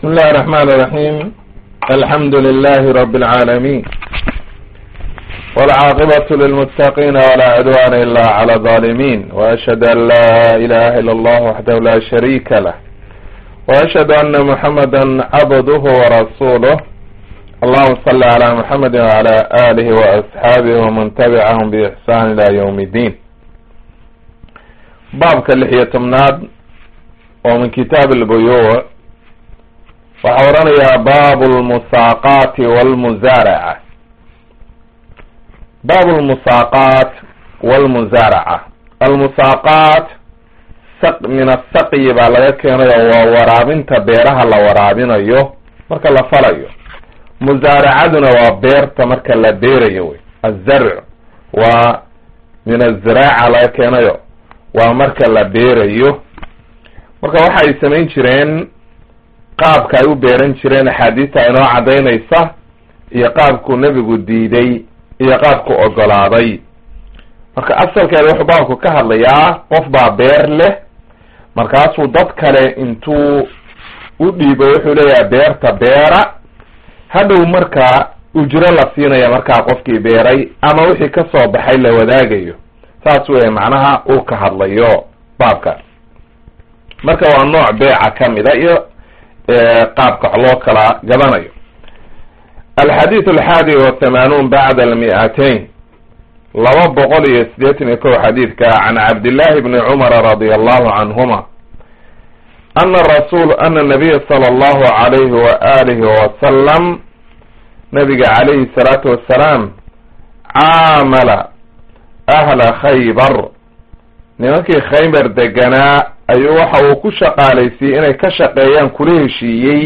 بسم الله الرحمن الرحيم الحمد لله رب العالمين والعاقبة للمتقين ولا عدوان إلا على الظالمين وأشهد أن لا إله إلا الله وحده لا شريك له وأشهد أن محمدا عبده ورسوله اللهم صل على محمد وعلى آله وأصحابه ومن تبعهم بإحسان إلى يوم الدين باب كاللحية تمناد ومن كتاب البيوع waxaa oranayaa baabu lmusaaqaati walmusaaraca baabu lmusaaqaat walmusaaraca almusaaqaat saq min asaqyi baa laga keenayo waa waraabinta beeraha la waraabinayo marka la falayo musaaracaduna waa beerta marka la beerayo wey azarc waa min aziraaca laga keenayo waa marka la beerayo marka waxa ay samayn jireen qaabka ay u beeran jireen axaadiista inoo caddaynaysa iyo qaabkuu nebigu diiday iyo qaabku ogolaaday marka asalkeeda wuxuu baabku ka hadlayaa qof baa beer leh markaasuu dad kale intuu u dhiibo wuxuu leeyahay beerta beera hadhow markaa ujro la siinaya markaa qofkii beeray ama wixii kasoo baxay la wadaagayo saas wey macnaha uu ka hadlayo baabkaas marka waa nooc beeca kamida iyo qaabka wax loo kala gadanayo alxadiid alxaadi wathamanuun bacda almi'atayn laba boqol iyo sideetan iyo kow xadiidka can cabdillahi bni cumara radi allahu canhuma ana rasul ana nabiya sala allahu alayhi wa alihi wasalam nabiga calayhi salaatu wassalaam caamala ahla khaybar nimankii khaybar deganaa ayuu waxa uu ku shaqaalaysiiyey inay ka shaqeeyaan kula heshiiyey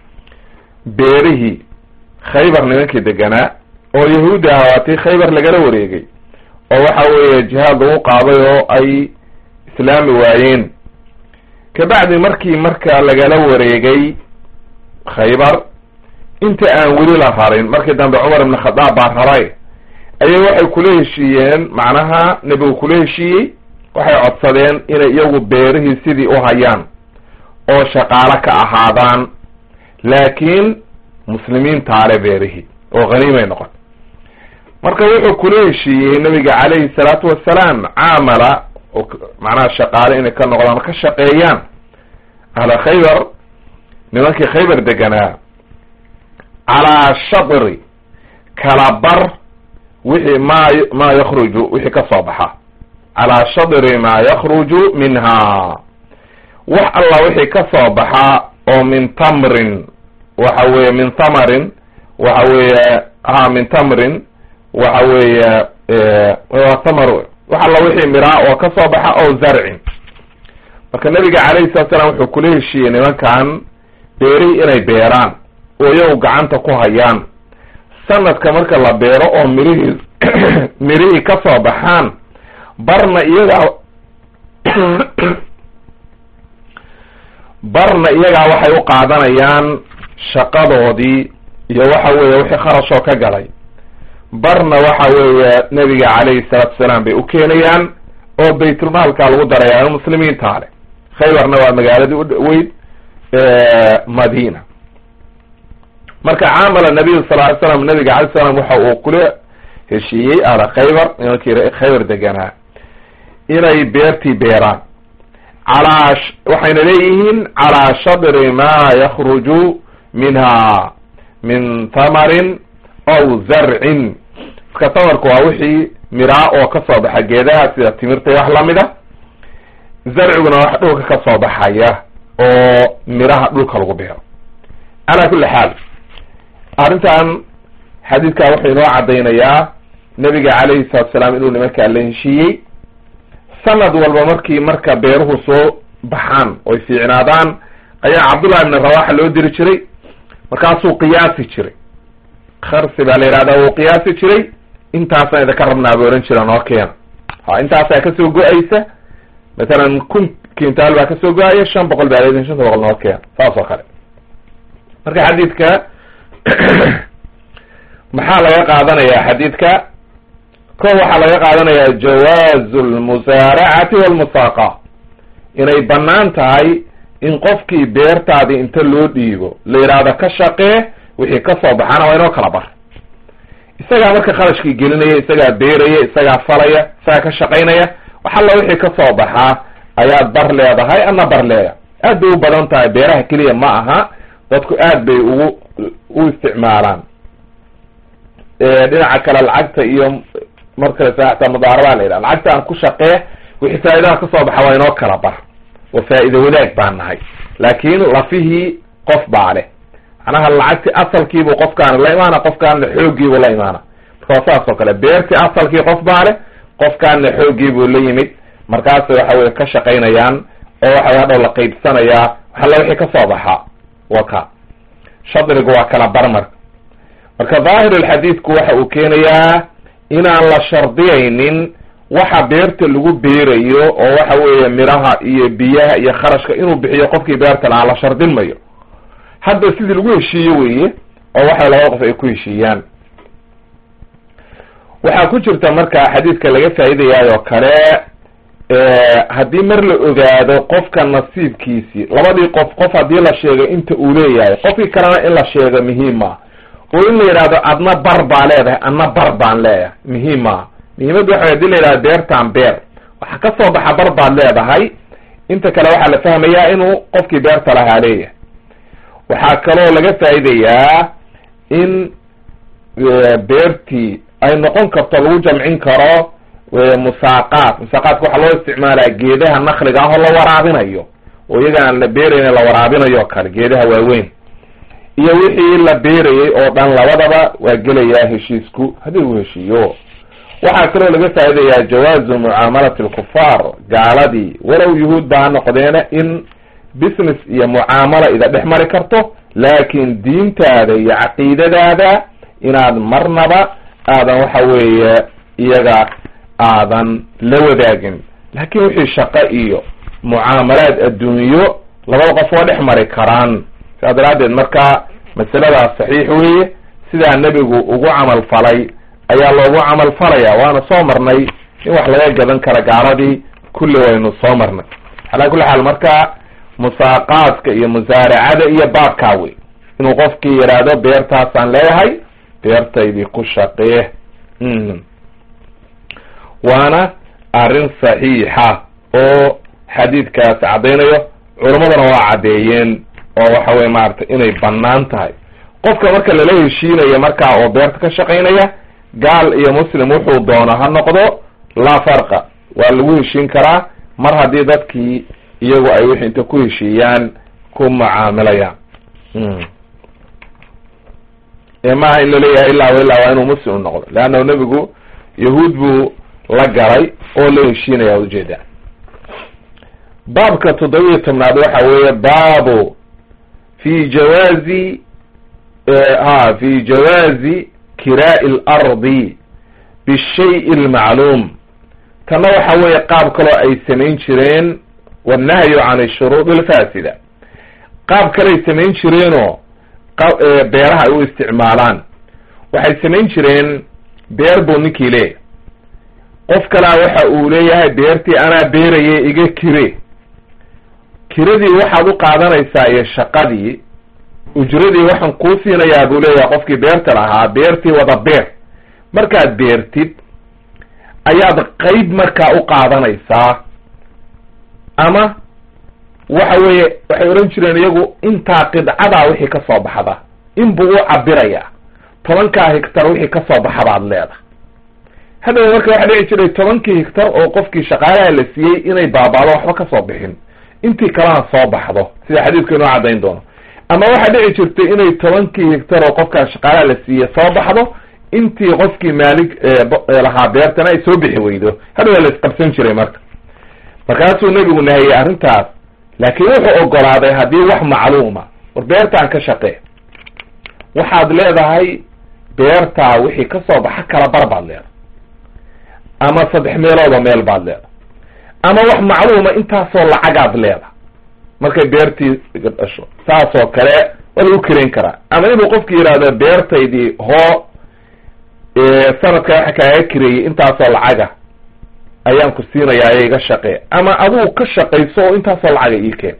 beerihii khaybar nimankii deganaa oo yahuudi ah waa tii khaybar lagala wareegay oo waxa weeye jihaad lagu qaaday oo ay islaami waayeen kabacdi markii marka lagala wareegay khaybar inta aan weli la rarin markii dambe cumar ibn khadaab baa raray ayay waxay kula heshiiyeen macnaha nebigu kula heshiiyey waxay codsadeen inay iyagu beerihii sidii u hayaan oo shaqaalo ka ahaadaan laakiin muslimiintaale beerihii oo haniimay noqon marka wuxuu kula heshiiyey nabiga calayhi salaatu wassalaam caamala macnaha shaqaale inay ka noqdaan ka shaqeeyaan ahla khaybar nimankii khaybar deganaa calaa shatri kala bar wixii ma maa yakhruju wixii ka soo baxa calaa shadri maa yakruju minha wax alla wixii ka soo baxa oo min tamrin waxa weeye min tamarin waxa weeye ha min tamrin waxa weeye waa tamar wax alla wixii miraa oo ka soo baxa oo zarcin marka nabiga calayhi salatu salam wuxuu kula heshiiyey nimankan beerihii inay beeraan oo iyagu gacanta ku hayaan sanadka marka la beero oo mirihii mirihii ka soo baxaan barna iyagaa barna iyagaa waxay u qaadanayaan shaqadoodii iyo waxa weeye wixii kharashoo ka galay barna waxa weeye nebiga calayhi salaatu wasalaam bay u keenayaan oo baytulmaalkaa lagu daraya muslimiintaa leh khaybarna waa magaaladii uweyd madina marka caamala nabiyu sal ly slam nabiga alay slam waxa uu kula heshiiyey ala khaybar nimankii khaybar deganaa inay beertii beeraan calaa waxayna leeyihiin calaa shadri maa yakruju minha min tamarin aw zarcin marka tamarku waa wixii miraa oo kasoo baxa geedaha sida timirta wax lamida zarciguna wax dhulka kasoo baxaya oo miraha dhulka lagu beero calaa kulli xaal arrintan xadiidkan wuxuu inoo caddaynayaa nabiga calayhi salatu salaam inuu nimankaa la heshiiyey sanad walba markii marka beeruhu soo baxaan oy fiicnaadaan ayaa cabdullahi ibni rawaxa loo diri jiray markaasuu qiyaasi jiray kharsi baa la yidhahdaa wuu qiyaasi jiray intaasaan idinka rabnaa buu ohan jira noo keena ha intaasaa kasoo go-aysa matalan kun kintaal baa kasoo go-aya shan boqol baa leedin shanta boqol noo keena saas oo kale marka xadiidka maxaa laga qaadanayaa xadiidka ko waxaa laga qaadanayaa jawaazu lmusaaracati walmusaaqa inay banaan tahay in qofkii beertaadii inta loo dhiibo la yidhaahdo ka shaqee wixii kasoo baxana waa inoo kala bar isagaa marka kharashkii gelinaya isagaa beeraya isagaa falaya isagaa ka shaqaynaya wax alla wixii kasoo baxaa ayaad bar leedahay ana bar leeya aad bay u badan tahay beeraha keliya ma aha dadku aad bay ugu u isticmaalaan dhinaca kale lacagta iyo markale saaxta mudaarabaa la yidhaha lacagta aan ku shaqee wixii faa'idaha kasoo baxa waa inoo kala bar oo faa'iida wadaag baan nahay laakin lafihii qof baa leh macnaha lacagti asalkiibuu qofkaani la imaana qofkaanna xooggiibuu la imaana marka waa saas oo kale beerti asalkii qof baa leh qofkaanna xooggiibuu la yimid markaas waxa weye ka shaqaynayaan oo waxa hadhow la qaybsanayaa waxalla wixii kasoo baxa wa ka shadrigu waa kala bar marka marka daahirulxadiidku waxa uu keenayaa inaan la shardiyaynin waxa beerta lagu beerayo oo waxa weeye miraha iyo biyaha iyo kharashka inuu bixiyo qofkii beerta lahaa la shardin mayo hadda sidii lagu heshiiye weeye oo waxa laba qof ay ku heshiiyaan waxaa ku jirta marka xadiidka laga faa'iidayaayoo kale haddii mar la ogaado qofka nasiibkiisii labadii qof qof haddii la sheego inta uu leeyahay qofkii kalena in la sheego muhiim maa oo in la yidhahdo adna bar baa leedahay adna bar baan leeyahay muhiim maa muhiimaddu waxa hadii la yidhahdo beertaan beer waxa kasoo baxa bar baad leedahay inta kale waxaa la fahmayaa inuu qofkii beerta lahaa leeyahay waxaa kaloo laga faa'iidayaa in beertii ay noqon karto lagu jamcin karo musaaqaat musaaqaadka waxaa loo isticmaalaa geedaha nakliga ah oo la waraabinayo oo iyaga aan la beeraynin la waraabinayo o kale geedaha waaweyn iyo wixii la beerayay oo dhan labadaba waa gelayaa heshiisku haddii uu heshiiyo waxaa kaloo laga faa'idayaa jawaazu mucaamalati alkufaar gaaladii walow yuhuud ba ha noqdeena in business iyo mucaamala ida dhex mari karto laakin diintaada iyo caqiidadaada inaad marnaba aadan waxa weeye iyaga aadan la wadaagin laakin wixii shaqo iyo mucaamalaad adduunyo labada qof waa dhex mari karaan sidaa daraaddeed marka masaladaas saxiix weeye sidaa nebigu ugu camal falay ayaa loogu camal falaya waana soo marnay in wax laga gadan kara gaaladii kulli waynu soo marnay calaa kulli xaal marka musaaqaadka iyo musaaracada iyo baabkaa wey inuu qofkii yidhaahdo beertaasaan leeyahay beertaydii ku shaqee waana arrin saxiixa oo xadiidkaas caddaynayo culammaduna waa caddeeyeen oo waxa weye maaragtay inay bannaan tahay qofka marka lala heshiinayo markaa oo beerta ka shaqaynaya gaal iyo muslim wuxuu doono ha noqdo laa farqa waa lagu heshiin karaa mar haddii dadkii iyagu ay wixii inta ku heshiiyaan ku mucaamilayaan maaha in laleeyahay illaa wa illaa waa inuu muslim noqdo leanna nebigu yahuud buu la galay oo la heshiinaya ujeeda baabka toddobiyo tobnaad waxa weeye baabu fi jawaazi ha fi jawaazi kiraa'i alardi bishay almacluum tanna waxa weeye qaab kaloo ay samayn jireen wannahyu can ashuruud alfaasida qaab kale ay samayn jireenoo beeraha ay u isticmaalaan waxay samayn jireen beer buu ninkii leeyahy qof kalea waxa uu leeyahay beertii anaa beeraye iga kire kiradii waxaad u qaadanaysaa iyo shaqadii ujradii waxaan kuu siinayaa buu leeyahay qofkii beerta lahaa beertii wada beer markaad beertid ayaad qeyb markaa u qaadanaysaa ama waxa weeye waxay odhan jireen iyagu intaa qidcadaa wixii ka soo baxda in buu u cabirayaa tobankaa higtar wixii ka soo baxa baad leedahay hadhow marka waxaa dhici jiray tobankii higtar oo qofkii shaqaalaha la siiyey inay baabaado waxba ka soo bixin intii kalena soo baxdo sida xadiidku inoo caddayn doono ama waxaa dhici jirtay inay tobankii higtar oo qofkaa shaqaalaha la siiyey soo baxdo intii qofkii maalig lahaa beertana ay soo bixi weydo hadhow waa la isqabsan jiray marka markaasuu nebigu nahayey arrintaas laakiin wuxuu ogolaaday haddii wax macluuma war beertaan ka shaqee waxaad leedahay beertaa wixii ka soo baxa kala bar baad leedahay ama saddex meelooda meel baad leedahay ama wax macluuma intaasoo lacagaad leedahay markay beertii dhasho saasoo kale waa lagu kirayn karaa ama inuu qofki yidhaahdo beertaydii hoo sanadka waxa kaaga kireeyey intaasoo lacaga ayaan ku siinayaa ee iga shaqee ama adugu ka shaqayso oo intaasoo lacaga ii keen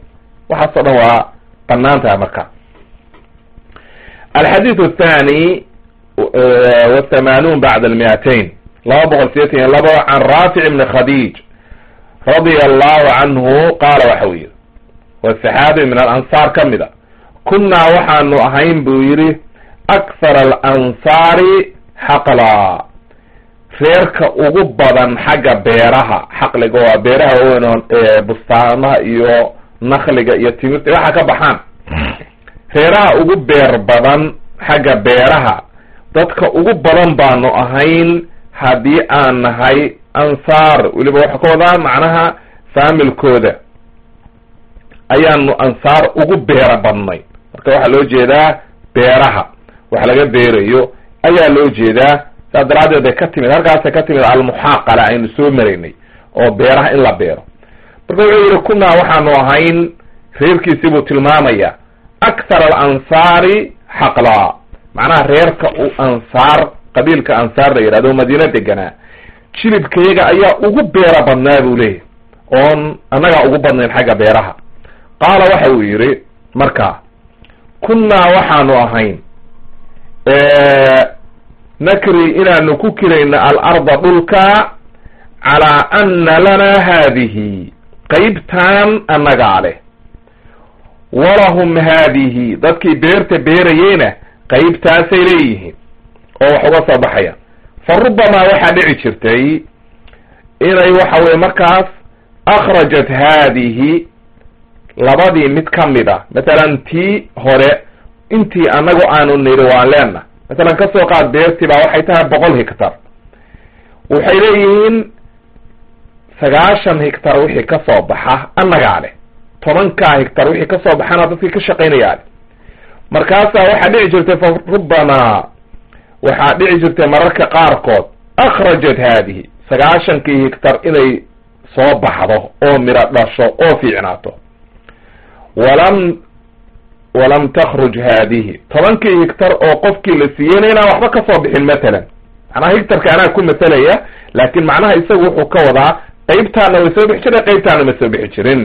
waxaasoo dhan waa banaan tahay marka alxadiid athani wathamanuun bacda almiatain laba boqol sideetan iyo labo can raafic ibni khadiij radia allahu canhu qaala waxa uu yihi waa saxaabi min alansaar ka mid a kunnaa waxaanu ahayn buu yidhi akthara alansaari xaqlaa reerka ugu badan xagga beeraha xaqliga waa beeraha waaweyn oo bustaanaha iyo nakliga iyo timirta waxa ka baxaan reeraha ugu beer badan xagga beeraha dadka ugu badan baanu ahayn haddii aan nahay ansaar weliba waxa ka wadaa macnaha faamilkooda ayaanu ansaar ugu beera badnay marka waxaa loo jeedaa beeraha wax laga beerayo ayaa loo jeedaa saas daraaddeed bay ka timid halkaasay ka timid almuxaaqala aynu soo maraynay oo beeraha in la beero marka wuxuu yihi kunaa waxaanu ahayn reerkiisii buu tilmaamaya akthar alansaari xaqlaa macnaha reerka u ansaar qabiilka ansaar la yidhahdo madiina deganaa jilibkayaga ayaa ugu beera badnaa buu leeyahy oon annagaa ugu badnayn xagga beeraha qaala waxa uu yidhi marka kunnaa waxaanu ahayn nakri inaanu ku kirayno alarda dhulka calaa anna lanaa haadihi qaybtaan annagaa leh walahum haadihi dadkii beerta beerayeyna qaybtaasay leeyihiin oo wax uga soo baxaya fa rubamaa waxaa dhici jirtay inay waxa weye markaas akhrajat haadihi labadii mid ka mid a mathalan tii hore intii annagu aanu niri waan leenna masalan kasoo qaad beertii baa waxay tahay boqol hictar waxay leeyihiin sagaashan hictar wixii kasoo baxa annagaa leh tobankaa hictar wixii kasoo baxana dadkii ka shaqaynayaa leh markaasaa waxaa dhici jirtay fa rubamaa waxaa dhici jirtay mararka qaarkood akhrajat haadihi sagaashankii hictar inay soo baxdo oo miro dhasho oo fiicnaato walam walam takhruj haadihi tobankii hictar oo qofkii la siiyeyna inaan waxba kasoo bixin matalan macnaha hictarka anaa ku matalaya laakin macnaha isagu wuxuu ka wadaa qaybtaana way soo bixi jiren qaybtaana ma soo bixi jirin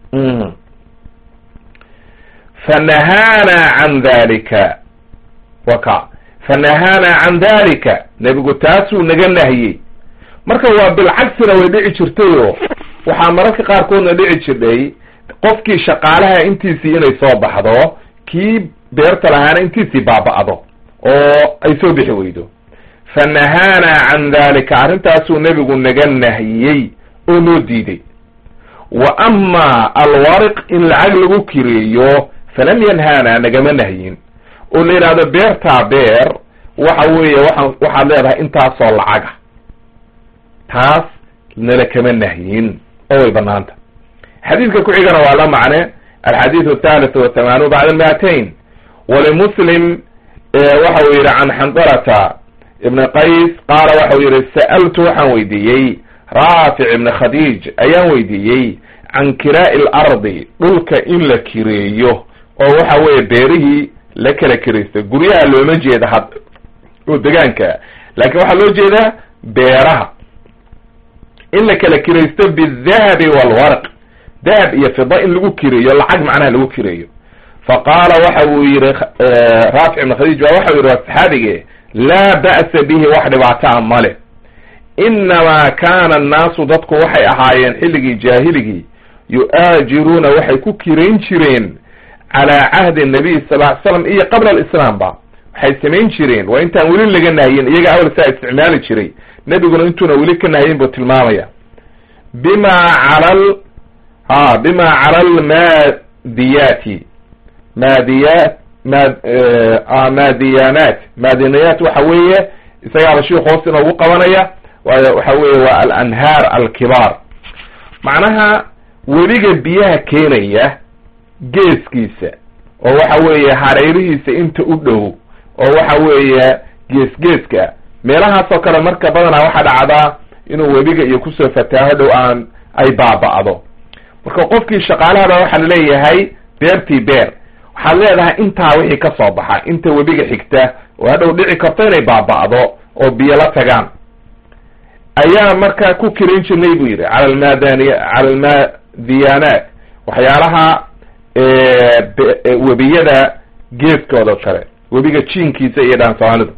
fanahaana can dalika waka fanahaana can dalika nebigu taasuu naga nahiyey marka waa bilcagsina way dhici jirtayoo waxaa mararka qaarkoodna dhici jirtay qofkii shaqaalaha intiisii inay soo baxdo kii beerta lahaana intiisii baaba'do oo ay soo bixi weydo fanahaana can dalika arrintaasuu nebigu naga nahiyey oo noo diiday wa ama alwariq in lacag lagu kireeyo falam yanhaana nagama nahyin oo la yidhahdo beertaa beer waxa weeye waa waxaad leedahay intaasoo lacaga taas nala kama nahyin oo way banaanta xadiidka ku xigana waa la macne alxadiid athalith wathamanuun bacda almiatain walimuslim waxa uu yihi can xandalata ibni qays qaala waxa uu yihi sa'altu waxaan weydiiyey raafic ibni khadiij ayaan weydiiyey can kiraa'i lardi dhulka in la kireeyo oo waxa weeye beerihii la kala kiraysto guryaha looma jeeda had oo degaanka laakiin waxaa loo jeedaa beeraha in la kala kiraysto bidahabi walwarq dahab iyo fida in lagu kireeyo lacag macnaha lagu kireeyo fa qaala waxa uu yihi raafic ibn khadiij ba waxa u yihi waa saxaabige laa ba'sa bihi wax dhibaataa male inamaa kaana annaasu dadku waxay ahaayeen xilligii jaahiligii yu-aajiruuna waxay ku kirayn jireen calaa cahdi nabiy sal ly slam iyo qabla alislaam ba waxay samayn jireen waa intaan weli laga nahyin iyaga awal saa isticmaali jiray nebiguna intuuna weli ka nahyin buu tilmaamaya bima calal ha bima cala almaadiyaati maadiyaat mad maadiyaanaat maadinayaat waxa weeye isagaaba shiik hoos inoogu qabanaya waxa weeye waa alanhaar alkibaar macnaha weliga biyaha keenaya geeskiisa oo waxa weeye hareerihiisa inta u dhow oo waxa weeye gees-geeska meelahaasoo kale marka badanaa waxaa dhacdaa inuu webiga iyo kusoo fataaho dhow aan ay baaba'do marka qofkii shaqaalahaba waxaa laleeyahay beertii beer waxaad leedahay intaa wixii ka soo baxa inta webiga xigta oo hadhow dhici karto inay baaba'do oo biyo la tagaan ayaa marka ku kirin jirnay buu yidhi cala almadani cala almadiyaanaat waxyaalaha webiyada geeskooda kale webiga jiinkiisa iyo dhaan soomaalidu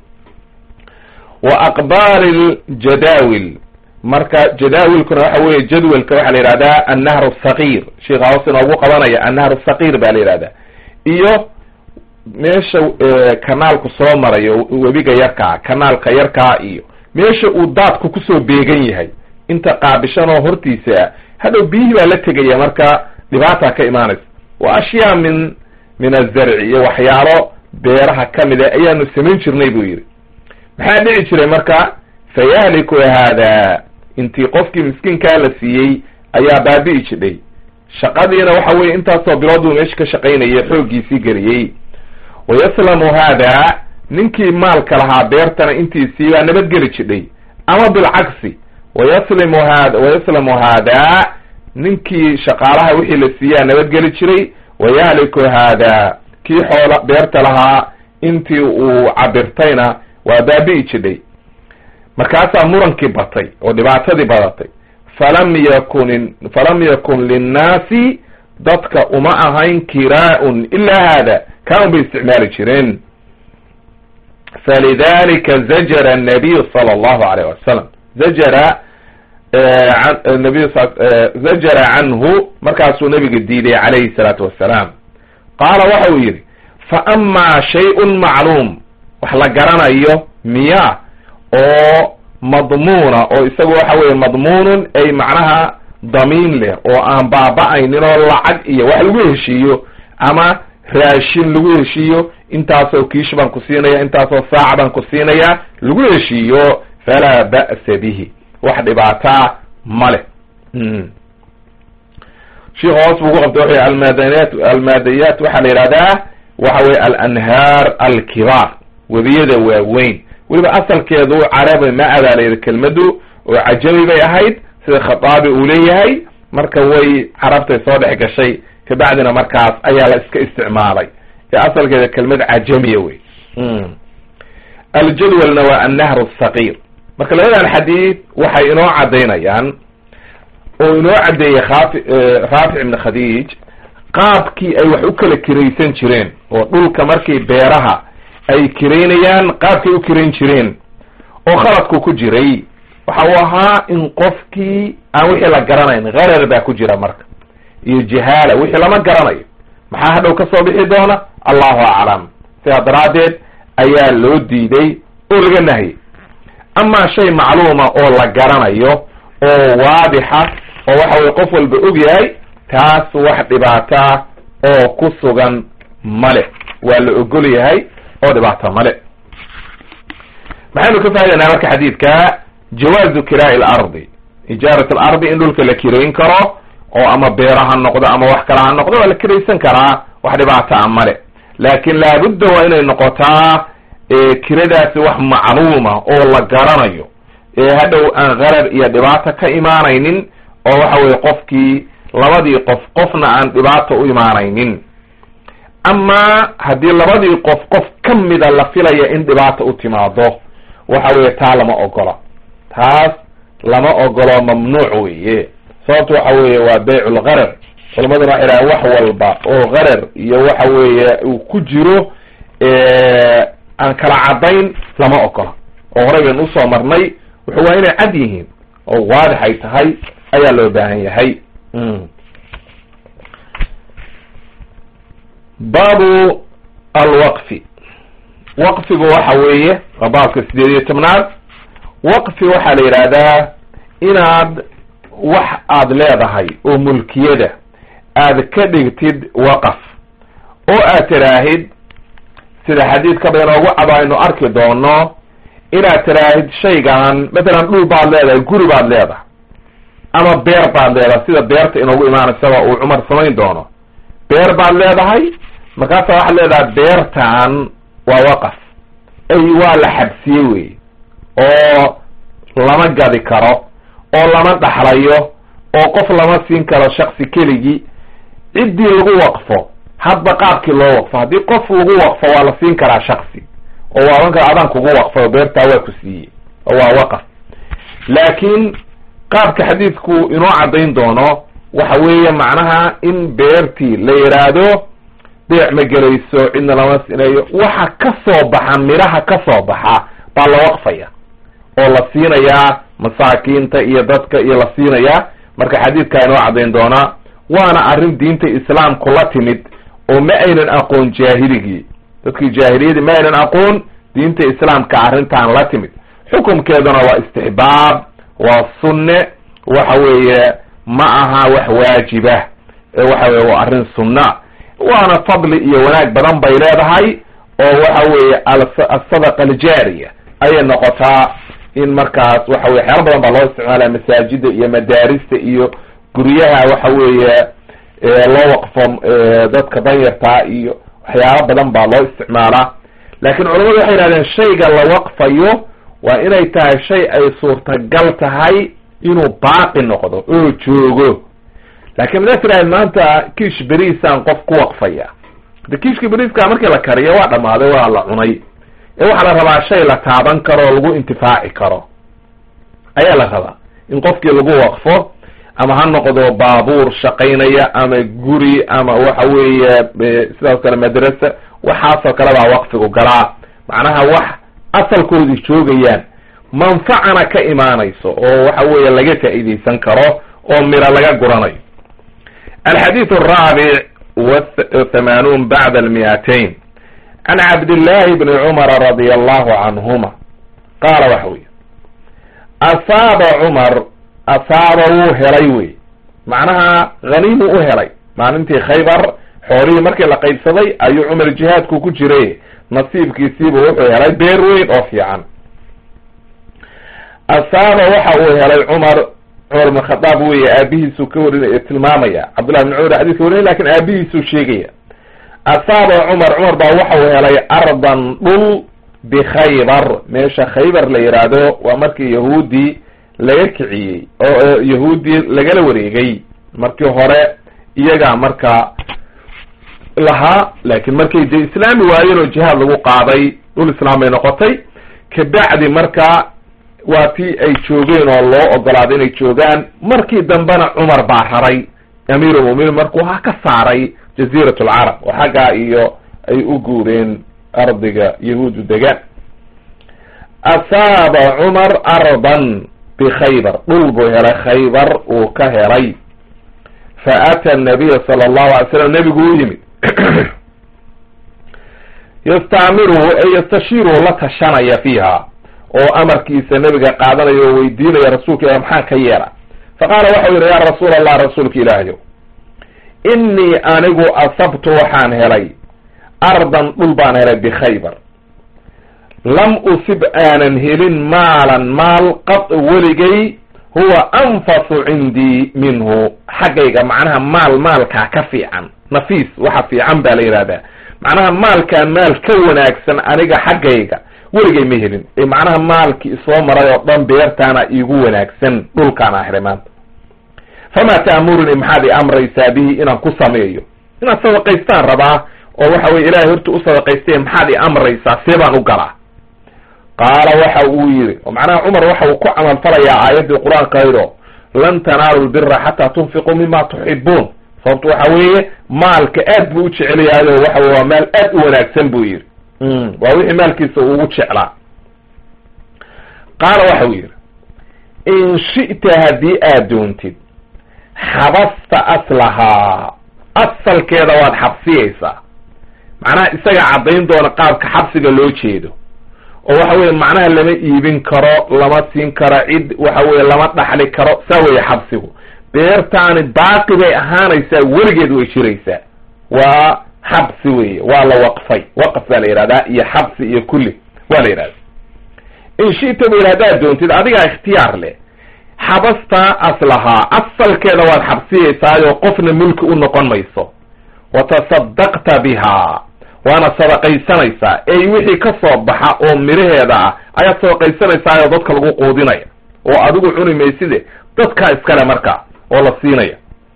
wa aqbaali ljadaawil marka jadaawilkuna waxa weye jadwalka waxaa la yihahdaa annahru sagiir sheikha hoos inoogu qabanaya annahru sagiir baa la yihahdaa iyo meesha kanaalku soo marayo webiga yarkaa kanaalka yarkaa iyo meesha uu daadku kusoo beegan yahay inta qaabishan oo hortiisa ah hadhow biyihii baa la tegaya marka dhibaata ka imaanaysa wa ashyaa min min azarci iyo waxyaalo beeraha kamida ayaanu samayn jirnay buu yidhi maxaa dhici jiray marka fayahliku haada intii qofkii miskiinkaa la siiyey ayaa baabi'i jidhay shaqadiina waxa weye intaasoo bilood buu meesha ka shaqaynayay xooggiisii geliyey wayaslamu haada ninkii maalka lahaa beertana intiisii baa nabadgeli jidhay ama bilcagsi wayaslimu haada wayaslamu haada ninkii shaqaalaha wixii la siiyaa nabadgeli jiray wayahliku haada kii xoola beerta lahaa intii uu cabirtayna waa baabi'i jidhay markaasaa murankii batay oo dhibaatadii badatay falam yakun falam yakun linnaasi dadka uma ahayn kiraa-un ilaa haada kaa un bay isticmaali jireen falidalika zajara annabiyu sala allahu alayh wasalam zajara nabiy zajara canhu markaasuu nabiga diiday calayhi salaatu wassalaam qaala waxa uu yidhi fa amaa shay-un macluum wax la garanayo miya oo madmuuna oo isagu waxa weye madmuunun ay macnaha damiin leh oo aan baaba-aynin oo lacag iyo wax lagu heshiiyo ama raashin lagu heshiiyo intaasoo kiish baan ku siinaya intaasoo saac baan ku siinaya lagu heshiiyo falaa ba'sa bihi wax dhibaataa ma leh sheikh hoos buu ku qabtay wuxu almadaniyat almaadiyat waxaa la yihahdaa waxa weye alanhaar alkibaar webiyada waaweyn weliba asalkeedu carabi ma adaa la yidhi kelmadu oo cajami bay ahayd sida khataabi uu leeyahay marka way carabtay soo dhex gashay kabacdina markaas ayaa la iska isticmaalay ee asalkeeda kelmad cajamiya wey aljadwalna waa annahru sagiir marka labadan xadiid waxay inoo caddaynayaan oo inoo caddeeyey khafi raafic ibn khadiij qaabkii ay wax u kala kiraysan jireen oo dhulka markii beeraha ay kiraynayaan qaabkay u kirayn jireen oo khaladku ku jiray waxa uu ahaa in qofkii aan wixii la garanayn qarar baa ku jira marka iyo jahaala wixii lama garanayo maxaa hadhow ka soo bixi doona allahu aclam sidaa daraaddeed ayaa loo diiday oo laga nahiyey amaa shay macluuma oo la garanayo oo waadixa oo waxa weye qof walba og yahay taas wax dhibaata oo ku sugan male waa la ogol yahay oo dhibaato male maxaynu ka faa'idaynaa marka xadiidka jawaazu kiraa'i alardi ijaarat alardi in dhulka la kirayn karo oo ama beera ha noqdo ama wax kale ha noqdo waa la kiraysan karaa wax dhibaato a male laakin laabudda waa inay noqotaa kiradaasi wax macluuma oo la garanayo ee hadhow aan qarar iyo dhibaato ka imaanaynin oo waxa weye qofkii labadii qof qofna aan dhibaato u imaanaynin amaa haddii labadii qof qof ka mida la filaya in dhibaato u timaado waxa weye taa lama ogola taas lama ogolo mamnuuc weye sababto waxa weye waa bayculgarar culamaduna waxay dhahan wax walba oo qarar iyo waxa weeye uu ku jiro aan kala caddayn lama ogola oo horey baynu usoo marnay wuxuu waa inay cad yihiin oo waadix ay tahay ayaa loo baahan yahay baabu alwaqfi waqfigu waxa weeye waa baabka sideed iyo tobnaad waqfi waxaa la yidhaahdaa inaad wax aad leedahay oo mulkiyada aad ka dhigtid waqaf oo aad tiraahid sida xadiidkaba inoogu cado aynu arki doono inaad tiraahid shaygan matalan dhul baad leedahay guri baad leedahay ama beer baad leedahay sida beerta inoogu imaanaysaba uu cumar samayn doono beer baad leedahay markaasa waxaad leedahay beertan waa waqaf ay waa la xabsiye wey oo lama gadi karo oo lama dhaxlayo oo qof lama siin karo shaksi keligii ciddii lagu waqfo hadba qaabkii loo waqfo haddii qof lagu waqfo waa la siin karaa shaksi oo waa ohan kara adaan kugu waqfay oo beertaa waa ku siiyey oo waa waqaf laakiin qaabka xadiidku inoo caddayn doono waxa weeye macnaha in beertii la yidhaahdo beec ma gelayso cidna lama siinayo waxa ka soo baxa midhaha ka soo baxa baa la waqfaya oo la siinayaa masaakiinta iyo dadka iyo la siinayaa marka xadiidkaa inoo caddayn doonaa waana arrin diinta islaamku la timid oo ma aynan aqoon jaahiligii dadkii jaahiliyadii ma aynan aqoon diinta islaamka arrintan la timid xukumkeeduna waa istixbaab waa sunne waxa weeye ma aha wax waajiba ee waxa weye waa arrin sunna waana fadli iyo wanaag badan bay leedahay oo waxa weeye asadaqa aljaariya ayay noqotaa in markaas waxa weye waxyaala badan baa loo isticmaalaya masaajida iyo madaarista iyo guryaha waxa weeye loo waqfo dadka danyartaa iyo waxyaalo badan baa loo isticmaalaa laakiin culamadu waxay yihahdeen shayga la waqfayo waa inay tahay shay ay suurtagal tahay inuu baaqi noqdo oo joogo laakiin madaad tiraahd maanta kiish beriisaan qof ku waqfaya de kiishka beriiska markii la kariyo waa dhamaaday waa la cunay ee waxaa la rabaa shay la taaban karo oo lagu intifaaci karo ayaa la rabaa in qofkii lagu waqfo ama ha noqdo baabuur shaqaynaya ama guri ama waxa weeye sidaas kale madrasa waxaasoo kale baa waqfigu galaa macnaha wax asalkoodii joogayaan manfacana ka imaanayso oo waxa weeye laga faa'iidaysan karo oo mira laga guranayo alxadiid araabic wathamanuun bacda almiatain can cabdillahi bni cumara radia allahu canhuma qaala waxa weye asaaba cumar asaaba wuu helay wey macnaha haniimu u helay maalintii khaybar xoolihii markii la qaybsaday ayuu cumar jihaadku ku jiray nasiibkiisiibu wuxuu helay beer weyn oo fiican asaaba waxa uu helay cumar cumar ibn khadaab weye aabihiisuu ka warinay tilmaamaya cabdullahi bn cumar xadiiska warinay lakin aabihiisuu sheegaya asaaba cumar cumar baa waxa uu helay ardan dhul bikhaybar meesha khaybar la yidhaahdo waa markii yahuudi laga kiciyey oo yahuudi lagala wareegay markii hore iyagaa marka lahaa laakiin markay de islaami waayeen oo jihaad lagu qaaday dhul islaam bay noqotay kabacdi marka waa tii ay joogeen oo loo ogolaaday inay joogaan markii dambena cumar baa raray amiirulmuminiin markuu ha ka saaray jaziirat alcarab oo xaggaa iyo ay u guureen ardiga yahuudu degaan asaaba cumar ardan bikhaybar dhul buu helay khaybar uu ka helay fa ata nabiya sala allahu alay slam nebigu u yimid yastacmiruhu ee yastashiiruhu la tashanaya fiiha oo amarkiisa nebiga qaadanaya oo weydiinaya rasuulka ilah maxaan ka yeela fa qaala waxau yidhi yaa rasuul allah rasuulka ilaahayow innii anigu asabtu waxaan helay ardan dhul baan helay bikhaybar lam usib aanan helin maalan maal qad weligay huwa anfasu cindii minhu xaggayga macnaha maal maalkaa ka fiican nafiis waxa fiican baa la yidhahdaa macnaha maalkaan maal ka wanaagsan aniga xaggayga weligay ma helin ee macnaha maalkii isoo maray oo dhan beertaana iigu wanaagsan dhulkaana helay maanta famaa ta'murunii maxaad i amraysaa bihi inaan ku sameeyo inaad sadaqaystaan rabaa oo waxa weye ilaahay horta u sadaqaystay maxaad i amraysaa see baan u galaa qaala waxa uu yidhi oo macnaha cumar waxa uu ku camalfalayaa aayaddii qur-aankaydo lan tanaalu lbira xataa tunfiquu mima tuxibuun sababto waxa weeye maalka aad buu u jecelyahayo waxa wey waa maal aad u wanaagsan buu yidhi waa wixii maalkiisa ugu jeclaa qaala waxa uu yidhi in shi'ta haddii aad doontid xabasta aslahaa asalkeeda waad xabsiyaysaa macnaha isaga caddayn doona qaabka xabsiga loo jeedo oo waxa weye macnaha lama iibin karo lama siin karo cid waxa weye lama dhaxli karo saa weye xabsigu beertaani baaqi bay ahaanaysaa weligeed way jiraysaa waa xabsi weye waa la waqfay waqf baa la yidhahdaa iyo xabsi iyo kulli waa la yidhahda in shita bu yidhi haddaad doontid adigaa ikhtiyaar leh xabastaa aslahaa asalkeeda waad xabsiyaysaayo qofna mulki u noqon mayso wa tasadaqta bihaa waana sadaqaysanaysaa ey wixii ka soo baxa oo miraheeda ah ayaad sadaqaysanaysaayoo dadka lagu quudinaya oo adigu cuni mayside dadkaa iskale markaa oo la siinaya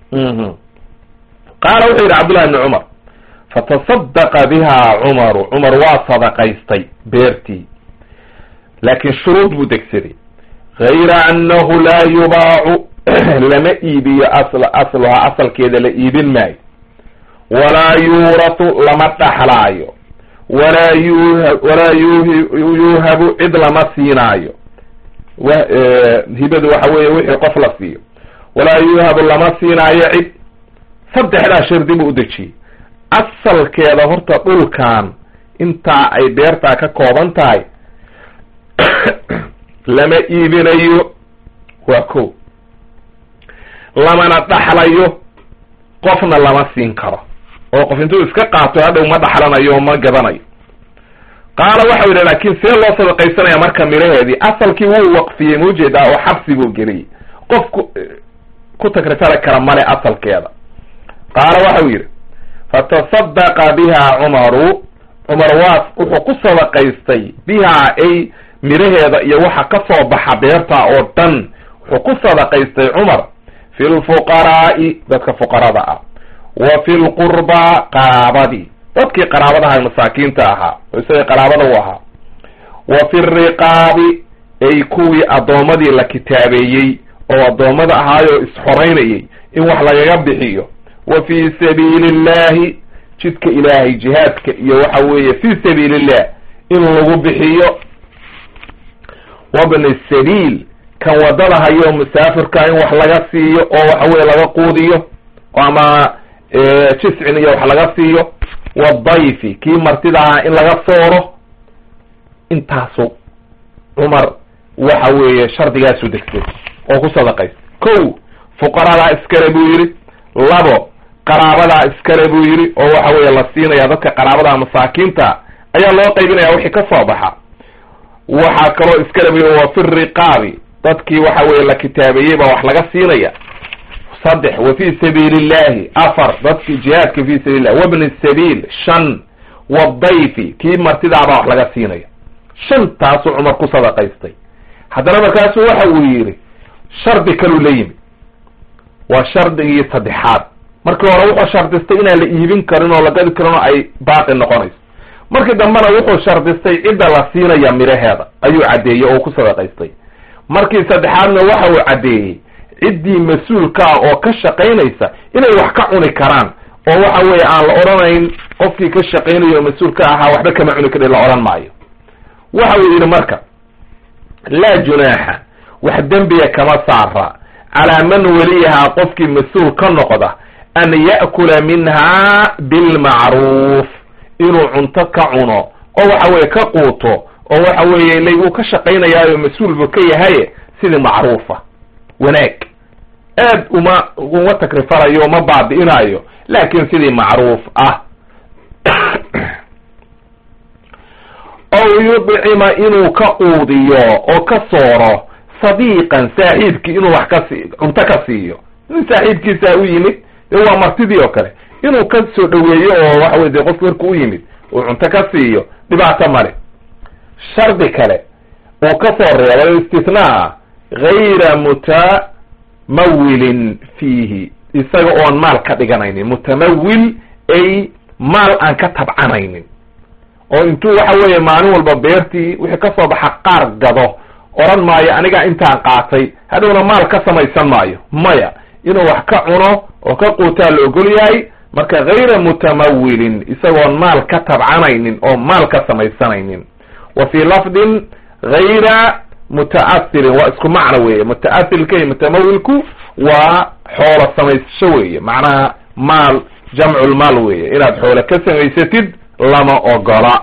qaala wuxuu yidhi cabdullahi bni cumar fatasadaqa biha cumaru cumar waa sadaqaystay beertii laakiin shuruud buu degsaday gayra annahu laa yubaacu lama iibiyo asl asluha asalkeeda la iibin maayo walaa yuuratu lama dhaxlaayo walaa yuha walaa yuhi yuuhabu cid lama siinaayo hibadu waxa weeye wixii qof la siiyo walaa yuuhabu lama siinaayo cid saddexdaa shardi buu udejiyey asalkeeda horta dhulkan intaa ay beertaa ka kooban tahay lama iibinayo waa ko lamana dhaxlayo qofna lama siin karo oo qof intuu iska qaato hadhow ma dhaxlanayo ma gadanayo qaala waxau yidhi laakiin see loo sadaqaysanaya marka midhaheedii asalkii wuu waqfiyey maujeedaa oo xabsi buu geliyey qof ku ku tagrifali kara male asalkeeda qaala waxau yidhi fatasadaqa biha cumaru cumar waas wuxuu ku sadaqaystay bihaa ay midhaheeda iyo waxa ka soo baxa beerta oo dhan wuxuu ku sadaqaystay cumar fi lfuqaraa'i dadka fuqarada ah wa fi lqurbaa qaraabadii dadkii qaraabadaha masaakiinta ahaa oo isaga qaraabada u ahaa wa fi riqaabi ay kuwii addoommadii la kitaabeeyey oo addoommada ahaayoo isxoraynayay in wax lagaga bixiyo wa fi sabiili illahi jidka ilaahay jihaadka iyo waxa weeye fi sabiili illah in lagu bixiyo wabni sabiil kan wadada hayo musaafirka in wax laga siiyo oo waxa weye laga quudiyo ama jiscin iyo wax laga siiyo wadayfi kii martida ahaa in laga sooro intaasu cumar waxa weeye shardigaasu degtay oo ku sadaqaysta ko fuqaradaa iskale buu yidhi labo qaraabadaa iskale buu yidhi oo waxa weeye la siinaya dadka qaraabada masaakiinta ayaa loo qaybinaya wixii ka soo baxa waxaa kaloo iskale buu yidhi wa fi riqaabi dadkii waxa weye la kitaabeeyey baa wax laga siinaya saddex wa fi sabiili illahi afar dadkii jihaadka fi sabil llah wabni sabiil shan wadayfi kii martidaabaa wax laga siinaya shantaasuu cumar ku sadaqaystay haddana markaasu waxa uu yidhi shardi kaluu la yimi waa shardigii saddexaad markii hore wuxuu shardistay inaan la iibin karin oo la gadi karin oo ay baaqi noqonayso markii dambena wuxuu shardistay cidda la siinaya midhaheeda ayuu caddeeyey oo ku sadaqaystay markii saddexaadna waxa uu caddeeyey ciddii mas-uulkaa oo ka shaqaynaysa inay wax ka cuni karaan oo waxa weeye aan la odhanayn qofkii ka shaqaynayo mas-uulka ahaa waxba kama cuni karin la odhan maayo waxa uu yidhi marka laa junaaxa wax dembiga kama saara calaa man weliyahaa qofkii mas-uul ka noqda an ya'kula minhaa bilmacruuf inuu cunto ka cuno oo waxa weeye ka quuto oo waxa weeye la uu ka shaqaynayaayo mas-uul buu ka yahaye sidii macruufa wanaag aad uma uma takrifanayo uma baabi'inayo laakin sidii macruuf ah ow yudcima inuu ka quudiyo oo ka sooro sadiiqan saaxiibkii inuu wax ka sii cunto ka siiyo in saaxiibkiisa u yimid dee waa martidii oo kale inuu ka soo dhaweeyo oo waxa wey dee qofku marku u yimid uu cunto ka siiyo dhibaato male shardi kale uu ka soo reebay istithnaa gayra mutamawilin fiihi isaga oon maal ka dhiganaynin mutamawil ay maal aan ka tabcanaynin oo intuu waxa weeye maalin walba beertii wixii ka soo baxa qaar gado odhan maayo anigaa intaan qaatay hadhowna maal ka samaysan maayo maya inuu wax ka cuno oo ka quutaa la ogol yahay marka gayra mutamawilin isagoon maal ka tabcanaynin oo maal ka samaysanaynin wa fii lafdin gayra muta'asirin waa isku macno weeye muta'asilka iyo mutamawilku waa xoolo samaysasho weeye macnaha maal jamculmaal weeye inaad xoolo ka samaysatid lama ogola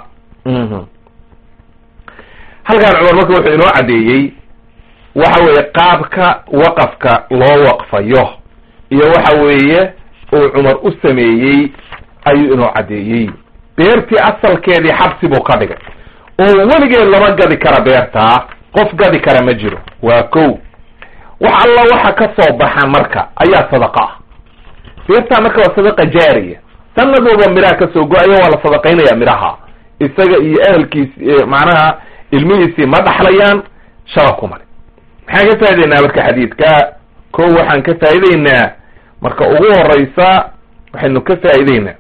halkan cumar marka wuxuu inoo caddeeyey waxa weeye qaabka waqafka loo waqfayo iyo waxa weeye uu cumar u sameeyey ayuu inoo caddeeyey beertii asalkeedii xabsi buu ka dhigay oo weligeed lama gadi kara beertaa qof gadi kara ma jiro waa kow wax alla waxa ka soo baxa marka ayaa sadaqa ah beertaa marka waa sadaqa jaariya sanad walba midhaha kasoo go-ayo waa la sadaqaynaya midhaha isaga iyo ahelkiisi macnaha ilmihiisii ma dhaxlayaan shaba ku male maxaan ka faa'ideynaa marka xadiidka ko waxaan ka faa'ideynaa marka ugu horeysa waxaynu ka faa'ideynaa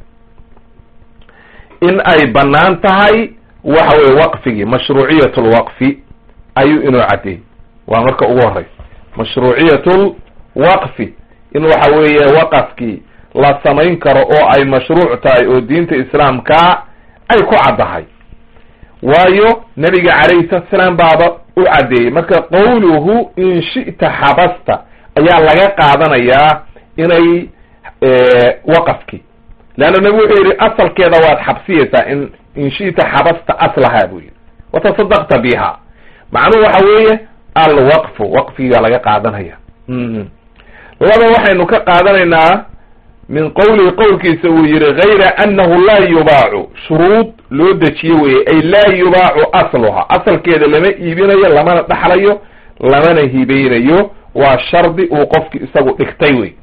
in ay banaan tahay waxa weye waqfigii mashruuciyat lwaqfi ayuu inoo caddeeyey waa marka ugu horeysa mashruuciyat waqfi in waxa weeye waqafkii la samayn karo oo ay mashruuc tahay oo diinta islaamka ay ku caddahay waayo nabiga calayhi salatu salaam baaba u caddeeyey marka qawluhu in shi'ta xabasta ayaa laga qaadanayaa inay waqafki leanna nabigu wuxuu yidhi asalkeeda waad xabsiyeysaa in in shi'ta xabasta aslahaa buu yidhi watasadaqta biha macnuhu waxa weeye alwaqfu waqfigaa laga qaadanaya laba waxaynu ka qaadanaynaa min qowlihi qowlkiisa uu yihi gayra anahu laa yubaacu shuruud loo dejiye weye ay laa yubaacu asluha asalkeeda lama iibinayo lamana dhaxlayo lamana hibeynayo waa shardi uu qofki isagu dhigtay wey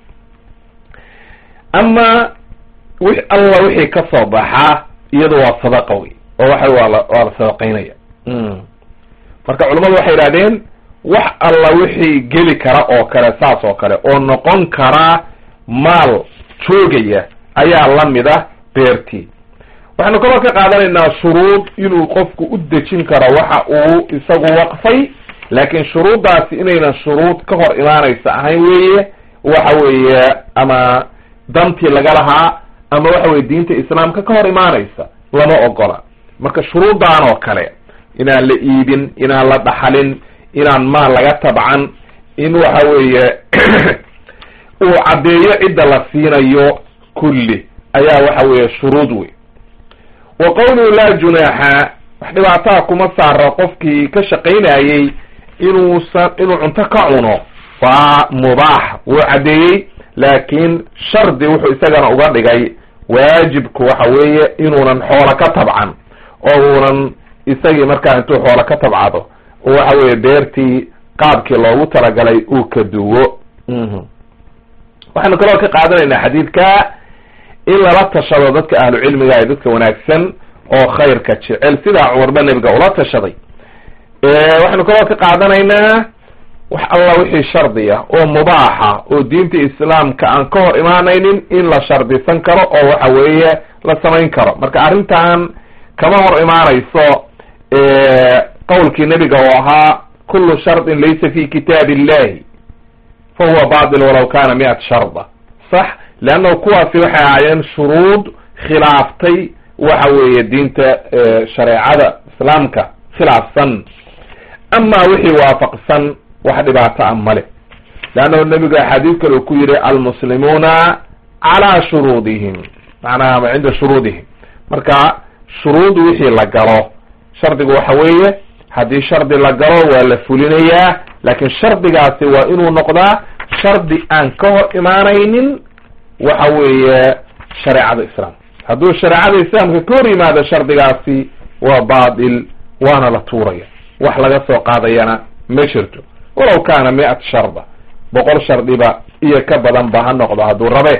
ama wi alla wixii ka soo baxaa iyadu waa sadaqa wey oo waxa waa la waa la sadaqaynaya marka culamadu waxay idhahdeen wax alla wixii geli kara oo kale saas oo kale oo noqon karaa maal joogaya ayaa lamid ah beertii waxaynu kaloo ka qaadanaynaa shuruud inuu qofku u dejin karo waxa uu isagu waqfay laakiin shuruuddaasi inaynan shuruud ka hor imaanaysa ahayn weeye waxa weeye ama dantii laga lahaa ama waxa weye diinta islaamka ka hor imaanaysa lama ogola marka shuruuddan oo kale inaan la iibin inaan la dhaxalin inaan maal laga tabcan in waxa weeye uu caddeeyo cidda la siinayo kulli ayaa waxa weeye shuruud wey wa qawluhu laa junaaxa wax dhibaataa kuma saara qofkii ka shaqaynayey inuusan inuu cunto ka cuno waa mubaax wuu caddeeyey laakiin shardi wuxuu isagana uga dhigay waajibku waxa weeye inuunan xoolo ka tabcan oo uunan isagii markaa intuu xoolo ka tabcado oo waxa weeye beertii qaabkii loogu talagalay uu ka duwo waxaynu kaloo ka qaadanaynaa xadiidka in lala tashado dadka ahlu cilmiga ee dadka wanaagsan oo khayrka jecel sidaa cumarba nebiga ula tashaday waxaynu kaloo ka qaadanaynaa wax alla wixii shardiya oo mubaaxa oo diinta islaamka aan ka hor imaanaynin in la shardisan karo oo waxa weeye la samayn karo marka arrintan kama hor imaanayso qowlkii nebiga oo ahaa kullu shardin laysa fi kitaab illahi fa huwa batil walaw kana miat sharda sax leannahu kuwaasi waxay ahaayeen shuruud khilaaftay waxa weeye diinta shareecada islaamka khilaafsan amaa wixii waafaqsan wax dhibaato a male leannahu nebigu axaadiis kale uu ku yihi almuslimuuna calaa shuruudihim macnaha cinda shuruudihim marka shuruud wixii la galo shardigu waxa weeye haddii shardi la galo waa la fulinayaa laakiin shardigaasi waa inuu noqdaa shardi aan ka hor imaanaynin waxa weeye shareecada islaamka hadduu shareecada islaamka ka hor yimaado shardigaasi waa baatil waana la tuuraya wax laga soo qaadayana ma jirto walaw kaana mi-at sharda boqol shardiba iyo ka badan ba ha noqdo hadduu rabe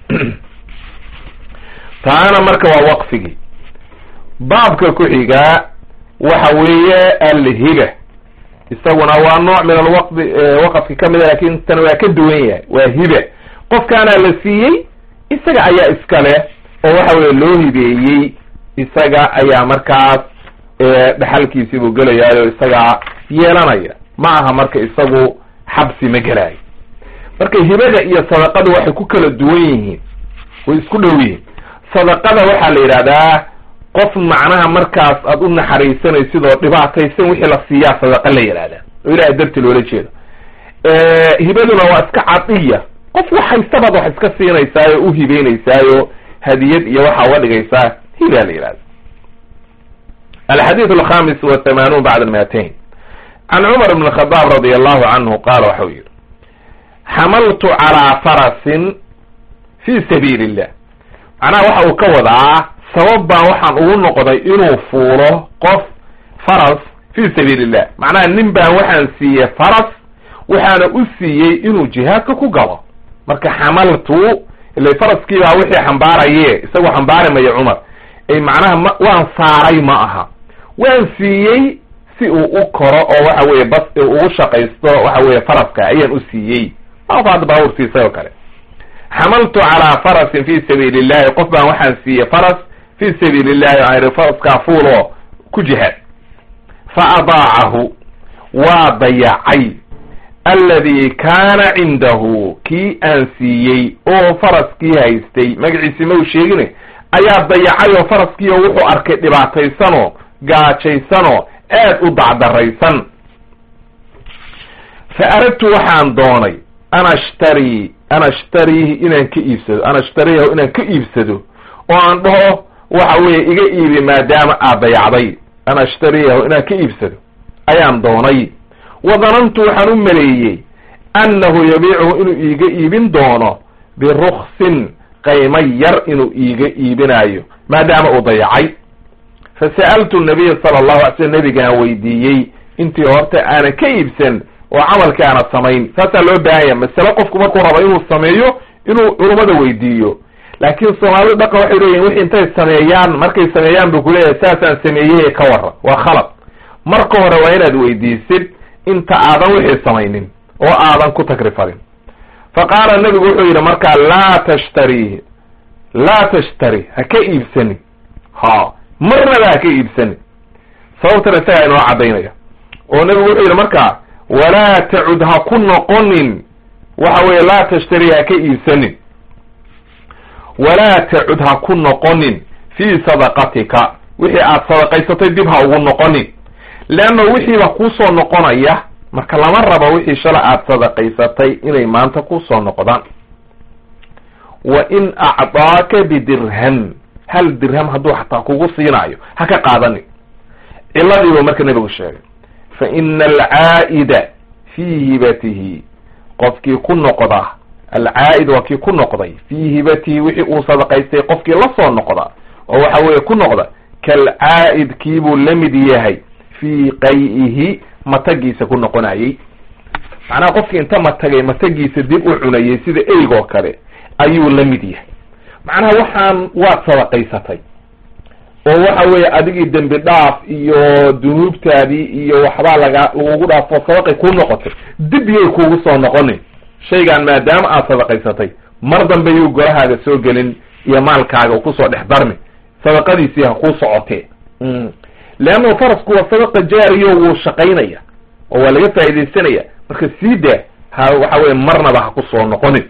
taana marka waa waqfigii baabka ku xigaa waxa weeye alhiba isaguna waa nooc min alwaqdi waqafki kamid a lakin tan waa ka duwan yahay waa hiba qofkaana la siiyey isaga ayaa iska leh oo waxa weye loo hibeeyey isaga ayaa markaas dhaxalkiisii buu gelayaayo isagaa yeelanaya ma aha marka isagu xabsi ma gelaayo marka hibada iyo sadaqada waxay ku kala duwan yihiin way isku dhow yihiin sadaqada waxaa la yidhahdaa qof macnaha markaas aada u naxariisanaysid oo dhibaataysan wixii la siiyaa sadaqa la yidhahdaa oo ilahay darti loola jeedo hibaduna waa iska cadiya qof wax haystabaad wax iska siinaysaayo u hibeynaysaayoo hadiyad iyo waxaa uga dhigaysaa hibaa la yidhahda alxadiid alkhamis wa thamanuun bacda almiatain can cumar bn khadaab radi allahu canhu qaala waxau yihi xamaltu calaa farasin fi sabiili illah macnaha waxa uu ka wadaa sabab baan waxaan ugu noqday inuu fuulo qof faras fi sabiili illah macnaha nin baan waxaan siiyey faras waxaana u siiyey inuu jihaadka ku galo marka xamaltu ila faraskii baa wixii xambaaraye isagoo xambaari maya cumar ay macnaha ma waan saaray ma aha waan siiyey si uu u koro oo waxa weye bas ugu shaqaysto waxa weye faraska ayaan u siiyey aad baawur siisay oo kale xamaltu calaa farasin fi sabiili illahi qof baan waxaan siiyey faras fi sabiili illahi aan ihi faraskaa fuuloo ku jihaad fa adaacahu waa dayacay alladii kaana cindahu kii aan siiyey oo faraskii haystay magaciisi ma u sheegine ayaa dayacay oo faraskiio wuxuu arkay dhibaataysanoo gaajaysanoo aad u dacdaraysan fa aradtu waxaan doonay an ashtarii an ashtariihi inaan ka iibsado an ashtariihu inaan ka iibsado oo aan dhaho waxa weeye iga iibi maadaama aad dayacday an ashtariyahu inaan ka iibsado ayaan doonay wadanantu waxaan u maleeyey annahu yabiicuhu inuu iiga iibin doono biruksin qaymo yar inuu iiga iibinayo maadaama uu dayacay fa sa'altu nabiya sala allahu alay slam nabigaan weydiiyey intii horta aanan ka iibsan oo camalka aana samayn saasaa loo baahanya masale qofku markuu rabo inuu sameeyo inuu culummada weydiiyo laakiin soomaalidu dhaqan waxay leeyihin wixi intay sameeyaan markay sameeyaan buu kuleeyahay saasaan sameeyey ka warra waa khalad marka hore waa inaad weydiisid inta aadan wixii samaynin oo aadan ku tagrifalin fa qaala nebigu wuxuu yidhi markaa laa tashtariihi laa tashtari ha ka iibsanin ha marnaba ha ka iibsanin sababtana isagaa inoo caddaynaya oo nebigu wuxuu yidhi markaa walaa tacud ha ku noqonin waxa weeye laa tashtari ha ka iibsanin walaa tacud ha ku noqonin fii sadaqatika wixii aad sadaqaysatay dib ha ugu noqonin leanna wixiiba kuusoo noqonaya marka lama rabo wixii shala aad sadaqaysatay inay maanta kusoo noqdaan wa in acdaaka bidirham hal dirham hadduu xataa kugu siinaayo ha ka qaadanin ciladiibuu marka nebigu sheegay fa ina alcaa'ida fii hibatihi qofkii ku noqda alcaa'id waa kii ku noqday fii hibatihi wixii uu sadaqaystay qofkii la soo noqda oo waxa weeye ku noqda kalcaa'id kiibuu la mid yahay fii qay'ihi matagiisa ku noqonayey macnaha qofkii inta matagay matagiisa dib u cunayay sida eygoo kale ayuu la mid yahay macnaha waxaan waad sadaqaysatay oo waxa weeye adigii dembi dhaaf iyo dunuubtaadii iyo waxbaa laga lagugu dhaafo sadaqay kuu noqotay dib yay kuugu soo noqonin shaygaan maadaama aad sadaqaysatay mar dambe yuu gorahaaga soo gelin iyo maalkaaga kusoo dhex darmi sadaqadiisii ha kuu socotee leanna farasku waa sadaqa jaariyo wuu shaqaynaya oo waa laga faaidaysanaya marka sii daa ha waxa weye marnaba ha kusoo noqonin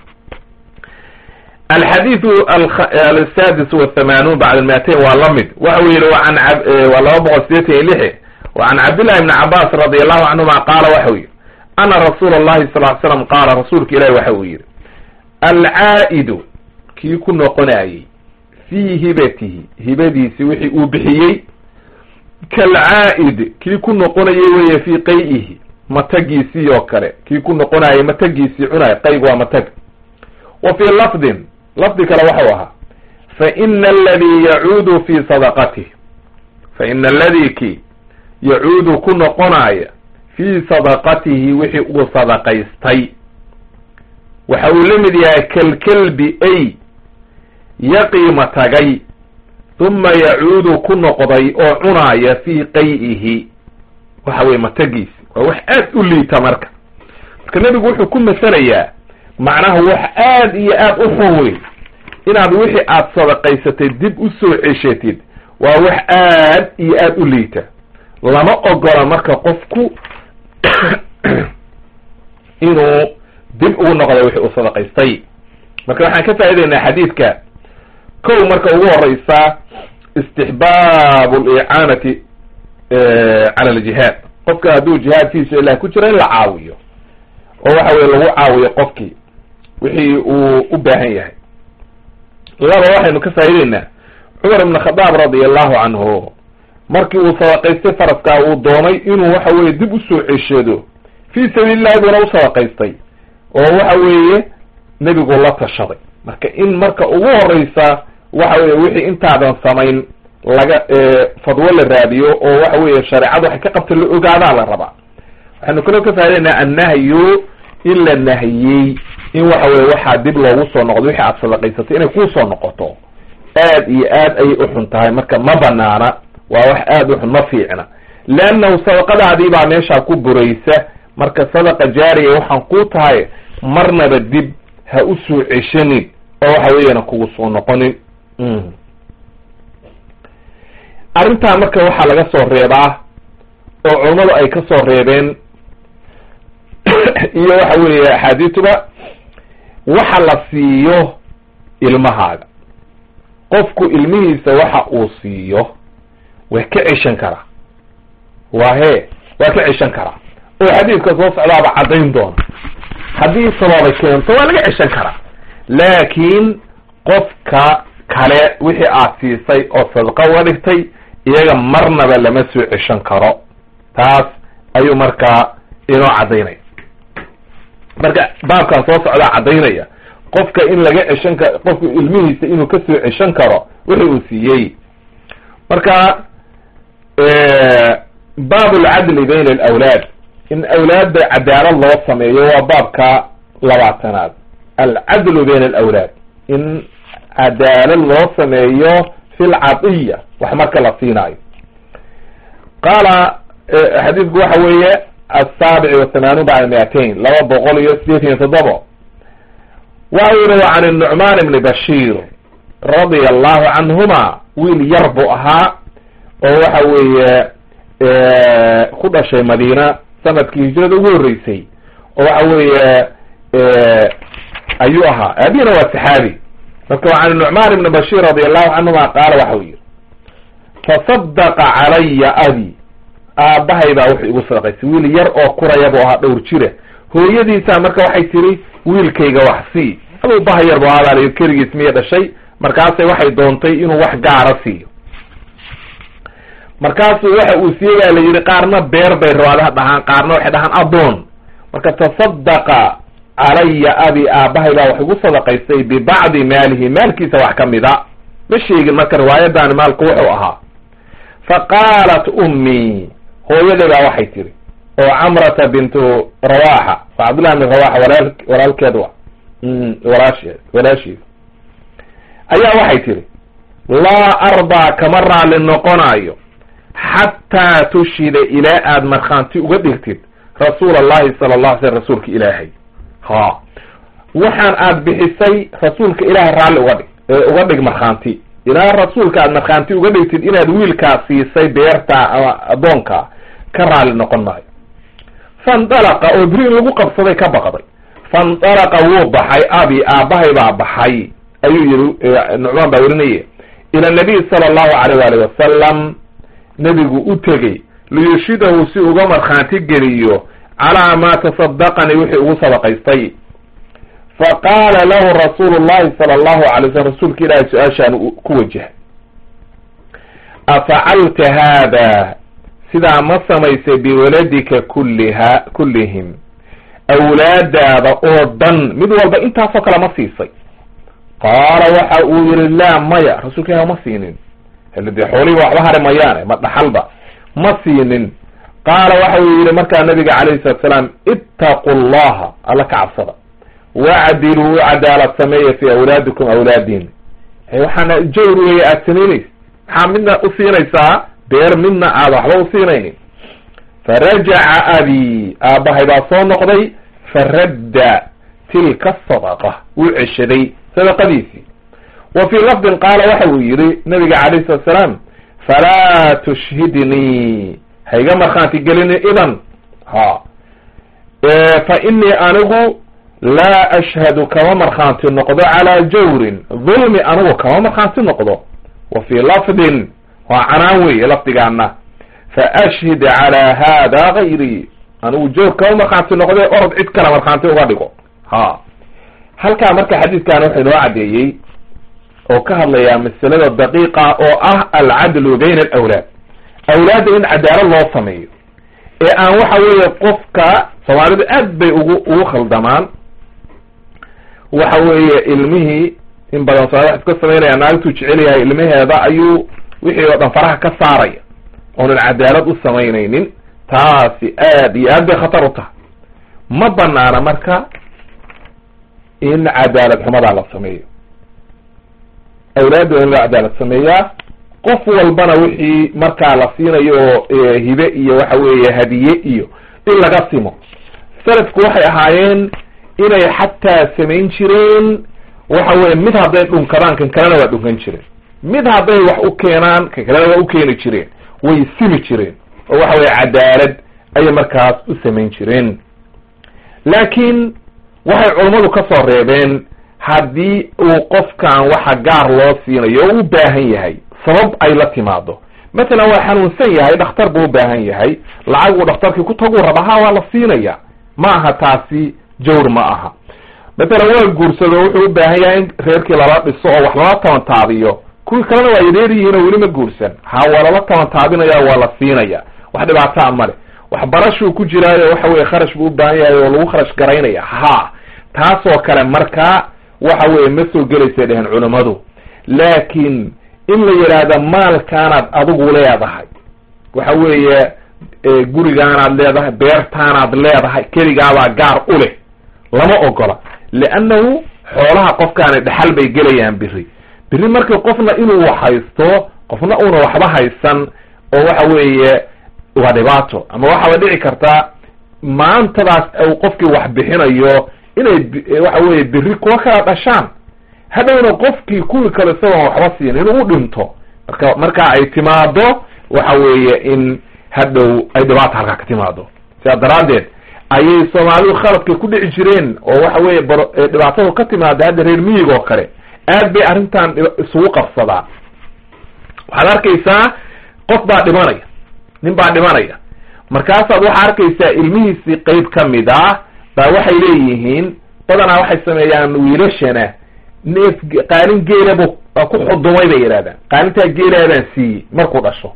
alxadiidu alsadis wathamanuun bacd almiatain waa la mid waxa uu yihi waan waa laba boqol sideetan iyo lix wa can cabdillahi bni cabas radi allahu canhuma qaala waxa uu yihi ana rasuula allahi sal ly slam qaala rasuulka ilahi waxa uu yihi alcaa'idu kii ku noqonayey fii hibatihi hibadiisi wixii uu bixiyey kalcaa'id kii ku noqonayay weye fii qay'ihi matagiisii oo kale kii ku noqonayay matagiisii cunay qayg waa matag wa fii lafdin lafdi kale waxau ahaa fa ina aladii yacuudu fii sadaqatih fa ina aladii ki yacuudu ku noqonaya fii sadaqatihi wixii uu sadaqaystay waxa uu la mid yahay kalkelbi ay yaqiima tagay uma yacuudu ku noqday oo cunaaya fii qay'ihi waxa weye matagiisi waa wax aad u liita marka marka nebigu wuxuu ku masalayaa macnaha wax aad iyo aad u xun wey inaad wixii aad sadaqaysatay dib u soo ceshatid waa wax aad iyo aad u liita lama ogola marka qofku inuu dib ugu noqdo wixii uu sadaqaystay marka waxaan ka faa'idaynaa xadiidka kow marka ugu horeysa istixbaabu alicaanati cala aljihaad qofka hadduu jihaad fiisa ilah ku jiro in la caawiyo oo waxa weye lagu caawiyo qofkii wixii uu u baahan yahay laba waxaynu ka faa'ideynaa cumar ibn khadaab radia allahu canhu markii uu sadaqaystay faraskaa uu doonay inuu waxa weye dib usoo ceshado fii sabiilillahi buuna u sadaqaystay oo waxa weeye nebigu la tashaday marka in marka ugu horeysa waxa weye wixii intaadan samayn laga fadwo la raadiyo oo waxa weye shareecadu waxay ka qabta la ogaadaa la rabaa waxaynu kaloo ka faa'idaynaa annahyu in la nahiyey in waxa weye waxaa dib loogu soo noqdo wixii aad sadaqaysatay inay kusoo noqoto aad iyo aad ayay uxun tahay marka ma banaana waa wax aad uxun ma fiicna leannahu sadaqadaadii baa meeshaa ku buraysa marka sadaqa jaariya waxaan ku tahay marnaba dib ha u soo ceshanin oo waxa weeyana kugu soo noqonin arrintaa marka waxaa laga soo reebaa oo culammadu ay ka soo reebeen iyo waxa weeye axaadiituba waxa la siiyo ilmahaaga qofku ilmihiisa waxa uu siiyo waa ka ceshan karaa waa he waa ka ceshan karaa oo xadiidka soo socdaaba caddayn doona haddii sababa keento waa laga ceshan karaa laakiin qofka kale wixii aad siisay oo sadqa uga dhigtay iyaga marnaba lama soo ceshan karo taas ayuu markaa inoo caddaynaya marka baabkan soo socdaa caddaynaya qofka in laga ceshan ka qofka ilmihiisa inuu ka soo ceshan karo wixi uu siiyey marka baab alcadli bayna alawlaad in awlaadda cadaalad loo sameeyo waa baabka labaatanaad alcadlu bayna alawlaad in cadaalad loo sameeyo fi lcadiya wax marka la siinaayo qaala xadiidku waxa weeye asaabici wathamanuun bacda miatain laba boqol iyo sideetan iyo toddobo waxa yihi wa can nucmaan ibni bashiir radia allahu canhuma wiil yar buu ahaa oo waxa weeye ku dhashay madiina sanadkii hijrada ugu horreysay oo waxa weeye ayuu ahaa aabihina waa saxaabi marka wa can nucmaan ibni bashiir radi allahu canhuma qaala waxa u yihi tasadaqa calaya abi aabahay baa wuxuu igu sadaqaysay wiil yar oo kuraya buu ahaa dhowr jira hooyadiisaa marka waxay tiri wiilkayga wax sii aduu baha yar bu ahaa baa keligiis miya dhashay markaasay waxay doontay inuu wax gaara siiyo markaasuu waxa uu siiyey baa la yidhi qaarna beer bay rawaadaha dhahaan qaarna waxay dhahaan adoon marka tasadaqa calaya abi aabahay baa wax igu sadaqaystay bibacdi maalihi maalkiisa wax ka mida ma sheegin marka riwaayadani maalku wuxuu ahaa fa qaalat ummii hooyaday baa waxay tiri oo camrata bintu rawaxa waa cabdullahi bn rawaxa walaal walaalkeed wa walaasheed walaashiid ayaa waxay tiri laa ardaa kama raalli noqonayo xataa tushhida ilaa aad markhaanti uga dhigtid rasuul allahi sala allah alay sl rasuulka ilaahay ha waxaan aad bixisay rasuulka ilaahay raalli uga dhig uga dhig markhaanti ilaa rasuulka aad markhaanti uga dhigtid inaad wiilkaa siisay beerta ama addoonka ka raalli noqon maayo faindalaqa oo beri in lagu qabsaday ka baqday faindalaqa wuu baxay abi aabahay baa baxay ayuu yihi nucmaan baa werinaya ila nabiy sala allahu alayh waalih wasalam nebigu u tegey liyurshidahu si uga markhaanti geliyo calaa maa tasadaqani wixii ugu sadaqaystay faqaala lahu rasuulu llahi sala allahu alay slam rasuulka ilaahay su-aashaan ku wajahay afacalta haada sidaa ma samaysay biwaladika kulliha kullihim awlaadaada oo dhan mid walba intaasoo kale ma siisay qaala waxa uu yihi laa maya rasuulka ilahi ma siinin heli dee xoolihiiba waxba hari mayaane ma dhaxalba ma siinin qaala waxa uu yihi markaa nabiga calayhi salatu salaam ittaqu llaha alla ka cabsada wacdiluu cadaalad sameeya fi awlaadikum awlaadiin waxaana jawr weeye aada samaynaysa maxaa midna usiinaysaa beer midna aada waxba usiinaynin farajaca abi aabahay baa soo noqday faradda tilka sadaqa wuu ceshaday sadaqadiisii wa fii lafdin qaala waxa uu yihi nabiga calayhi salatu salaam falaa tushhidnii hayga markhaanti gelini idan ha fa inii anigu laa ashhadu kama markhaanti noqdo calaa jawrin dulmi anigu kama markhaanti noqdo wa fii lafdin waa canaan weeye lafdigaana fa ashhid calaa haada gayrii anigu jawr kama markhaanti noqde orod cid kale markhaanti uga dhigo ha halkaa marka xadiidkan wuxuu inoo caddeeyey oo ka hadlayaa masalada daqiiqa oo ah alcadlu bayna alawlaad awlaadda in cadaalad loo sameeyo ee aan waxa weeye qofka soomaalidu aad bay ugu ugu khaldamaan waxa weeye ilmihii in badan soomaalida wax iska samaynaya naagtuu jecel yahay ilmaheeda ayuu wixii oo dhan faraha ka saaraya oonan cadaalad u samaynaynin taasi aad iyo aad bay khatar u tahay ma banaana marka in cadaalad xumadaa la sameeyo awlaadda waa in loo cadaalad sameeyaa qof walbana wixii markaa la siinayo oo hibe iyo waxa weeye hadiye iyo in laga simo salafku waxay ahaayeen inay xataa samayn jireen waxa weye mid hadday dhunkadaan kan kalena waa dhunkan jireen mid hadday wax u keenaan kan kalena waa u keeni jireen way simi jireen oo waxa weye cadaalad ayay markaas u samayn jireen laakiin waxay culummadu ka soo reebeen haddii uu qofkan waxa gaar loo siinayo oo u baahan yahay sabab ay la timaado matalan waa xanuunsan yahay dhakhtar buu u baahan yahay lacag uu dhakhtarkii ku taguu raba ha waa la siinaya ma aha taasi jawr ma aha matalan waa guursado wuxuu u baahan yahay in reerkii lala dhiso oo wax lala tabantaabiyo kuwii kalena waa yareer yihiin oo weli ma guursan ha waa lala tabantaabinaya waa la siinaya wax dhibaataa male waxbarashuu ku jiraayo waxa weye kharash buu u baahan yahay oo lagu kharash garaynaya ha taasoo kale markaa waxa weye ma soo gelaysay dhehen culammadu laakiin in la yidhaahda maalkaanaad adigu leedahay waxa weeye gurigaanaad leedahay beertaanaad leedahay keligaabaa gaar u leh lama ogola liannahu xoolaha qofkaani dhaxal bay gelayaan biri biri markii qofna inuu wax haysto qofna una waxba haysan oo waxa weeye waa dhibaato ama waxaaba dhici kartaa maantadaas u qofkii wax bixinayo inay waxa weye biri kuwa kala dhashaan hadhowna qofkii kuwii kale isagoon waxba siin inuu u dhinto marka markaa ay timaado waxa weeye in hadhow ay dhibaata halkaa ka timaado sidaa daraaddeed ayay soomaalidu khaladkay ku dhici jireen oo waxa weeye dhibaatadu ka timaada hadda reer miyiga oo kale aad bay arrintan isugu qabsadaa waxaad arkaysaa qof baa dhimanaya nin baa dhimanaya markaasaad waxaa arkaysaa ilmihiisii qeyb ka mid ah baa waxay leeyihiin badanaa waxay sameeyaan wiilashana neef qaalin geela bu ku xudumay bay yidhahdaan qaalintaa geelaabaan siiyey markuu dhasho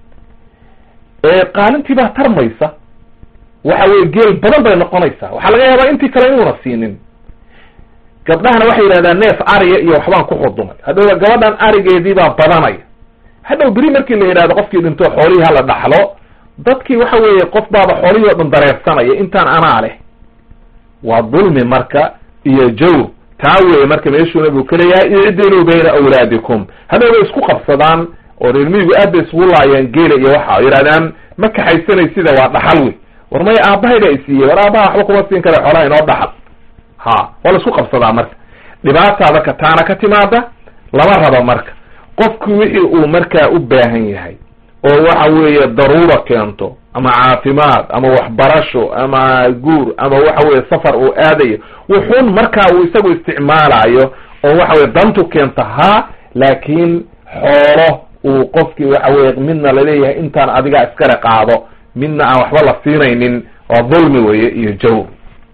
qaalintii baa tarmaysa waxa weye geel badan bay noqonaysaa waxaa laga yaabaa intii kale inuuna siinin gabdhahana waxay yidhahdaan neef ariga iyo waxbaan ku xudumay hadhowba gabadhan arigeedii baa badanaya hadhow beri markii la yidhahdo qofkii dhinto xoolihii hala dhaxlo dadkii waxa weeye qof baaba xoolihii oo dhan dareersanaya intaan anaa leh waa dulmi marka iyo jawr taa weye marka meeshuuna buu ka leeyahay icdiluu bayna awlaadikum hadhow bay isku qabsadaan oo reermiyigu aad bay isugu laayeen geela iyo waxa yidhahdaan ma kaxaysanaysida waa dhaxal wey war may aabahayga i siiyey war aabaha waxba kuma siin kara xoolaha inoo dhaxal ha waa la isku qabsadaa marka dhibaataa marka taana ka timaada lama rabo marka qofku wixii uu markaa u baahan yahay oo waxa weeye daruura keento ama caafimaad ama waxbarasho ama guur ama waxa weye safar uu aadayo wuxuun markaa uu isagu isticmaalayo oo waxa weye dantu keenta ha laakiin xoolo uu qofkii waxa weye midna laleeyahay intaan adiga iskale qaado midna aan waxba la siinaynin waa dulmi weye iyo jawr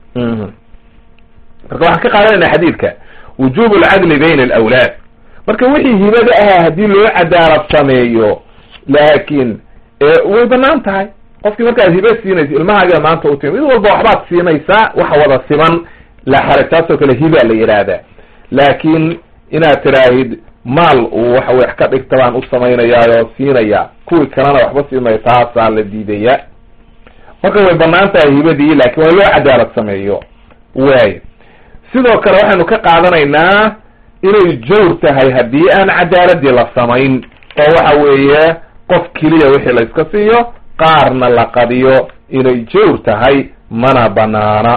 marka waxaan ka qaadanayna xadiidka wujubu alcadli bayna alawlaad marka wixii hibada ahaa haddii loo cadaalad sameeyo laakiin way banaan tahay qofkii markaad hibe siinaysa ilmahaaga maanta u timi mid walba waxbaad siinaysaa waxa wada siman la xarag taasoo kale hiba la yidhaahdaa laakiin inaad tiraahid maal uu waxa wax ka dhigta baan u samaynayaayo siinaya kuwii kalena waxba siimaya taasaa la diidaya marka way banaan tahay hibadii laakiin waa loo cadaalad sameeyo waay sidoo kale waxaynu ka qaadanaynaa inay jawr tahay haddii aan cadaaladii la samayn oo waxa weeye qof keliya wixii la iska siiyo qaarna la qadiyo inay jawr tahay mana banaana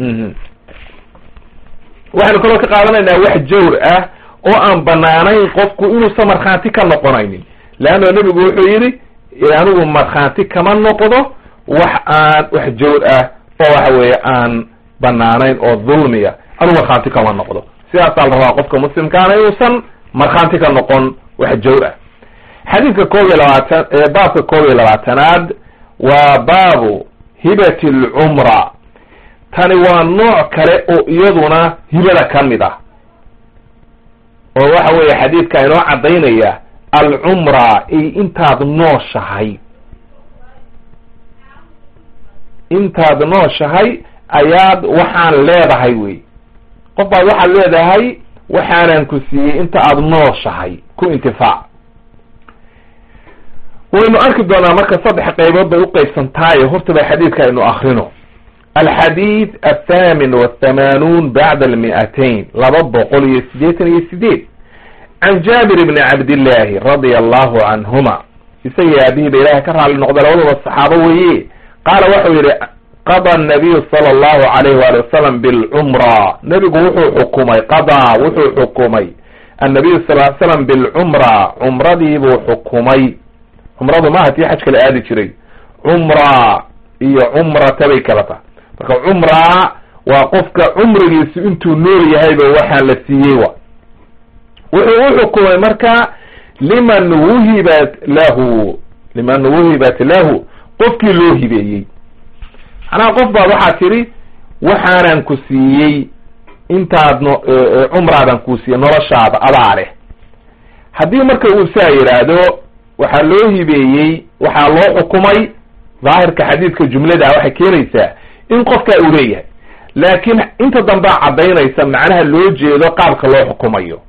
waxaynu kaloo ka qaadanaynaa wax jawr ah oo aan banaanayn qofku inuusan markhaanti ka noqonaynin leanna nebigu wuxuu yidhi anigu markhaanti kama noqdo wax aan wax jawr ah oo waxa weeye aan banaanayn oo dulmiya anigu markhaanti kama noqdo sidaasaa la rabaa qofka muslimkaana inuusan markhaanti ka noqon wax jawr ah xadiidka koob iyo labaatan baabka koob iyo labaatanaad waa baabu hibati alcumra tani waa nooc kale oo iyaduna hibada ka mid ah oo waxa weeye xadiidka inoo caddaynaya alcumra ay intaad nooshahay intaad nooshahay ayaad waxaan leedahay wey qof baad waxaad leedahay waxaanan ku siiyey inta aada nooshahay ku intifaac waynu arki doonaa marka saddex qaybood bay uqaybsantaaye hortaba xadiidka aynu akrino alxadiid athaamin wathamanuun bacda almi'atayn laba boqol iyo siddeetan iyo sideed can jaabir bni cabdillaahi radia allahu canhuma isagii aabihii ba ilahay ka raali noqda labadaba saxaabo weeye qaala waxau yihi qada nabiyu sala allahu alayh waali wasalam bilcumra nebigu wuxuu xukumay qadaa wuxuu xukumay annabiyu sal l slam bilcumra cumradiibuu xukumay cumradu maaha tii xajka la aadi jiray cumra iyo cumrata bay kala tahay marka cumra waa qofka cumrigiisu intuu nool yahayba waxaa la siiyey wa wuxuu u xukumay marka liman wuhibat lahu liman wuhibat lahu qofkii loo hibeeyey macnaha qof baad waxaa tidhi waxaanan ku siiyey intaad no cumraadan kuu siiyey noloshaada adaa leh haddii marka uu saa yidhaahdo waxaa loo hibeeyey waxaa loo xukumay daahirka xadiidka jumlada waxay keenaysaa in qofkaa uu leeyahay laakiin inta dambea caddaynaysa macnaha loo jeedo qaabka loo xukumayo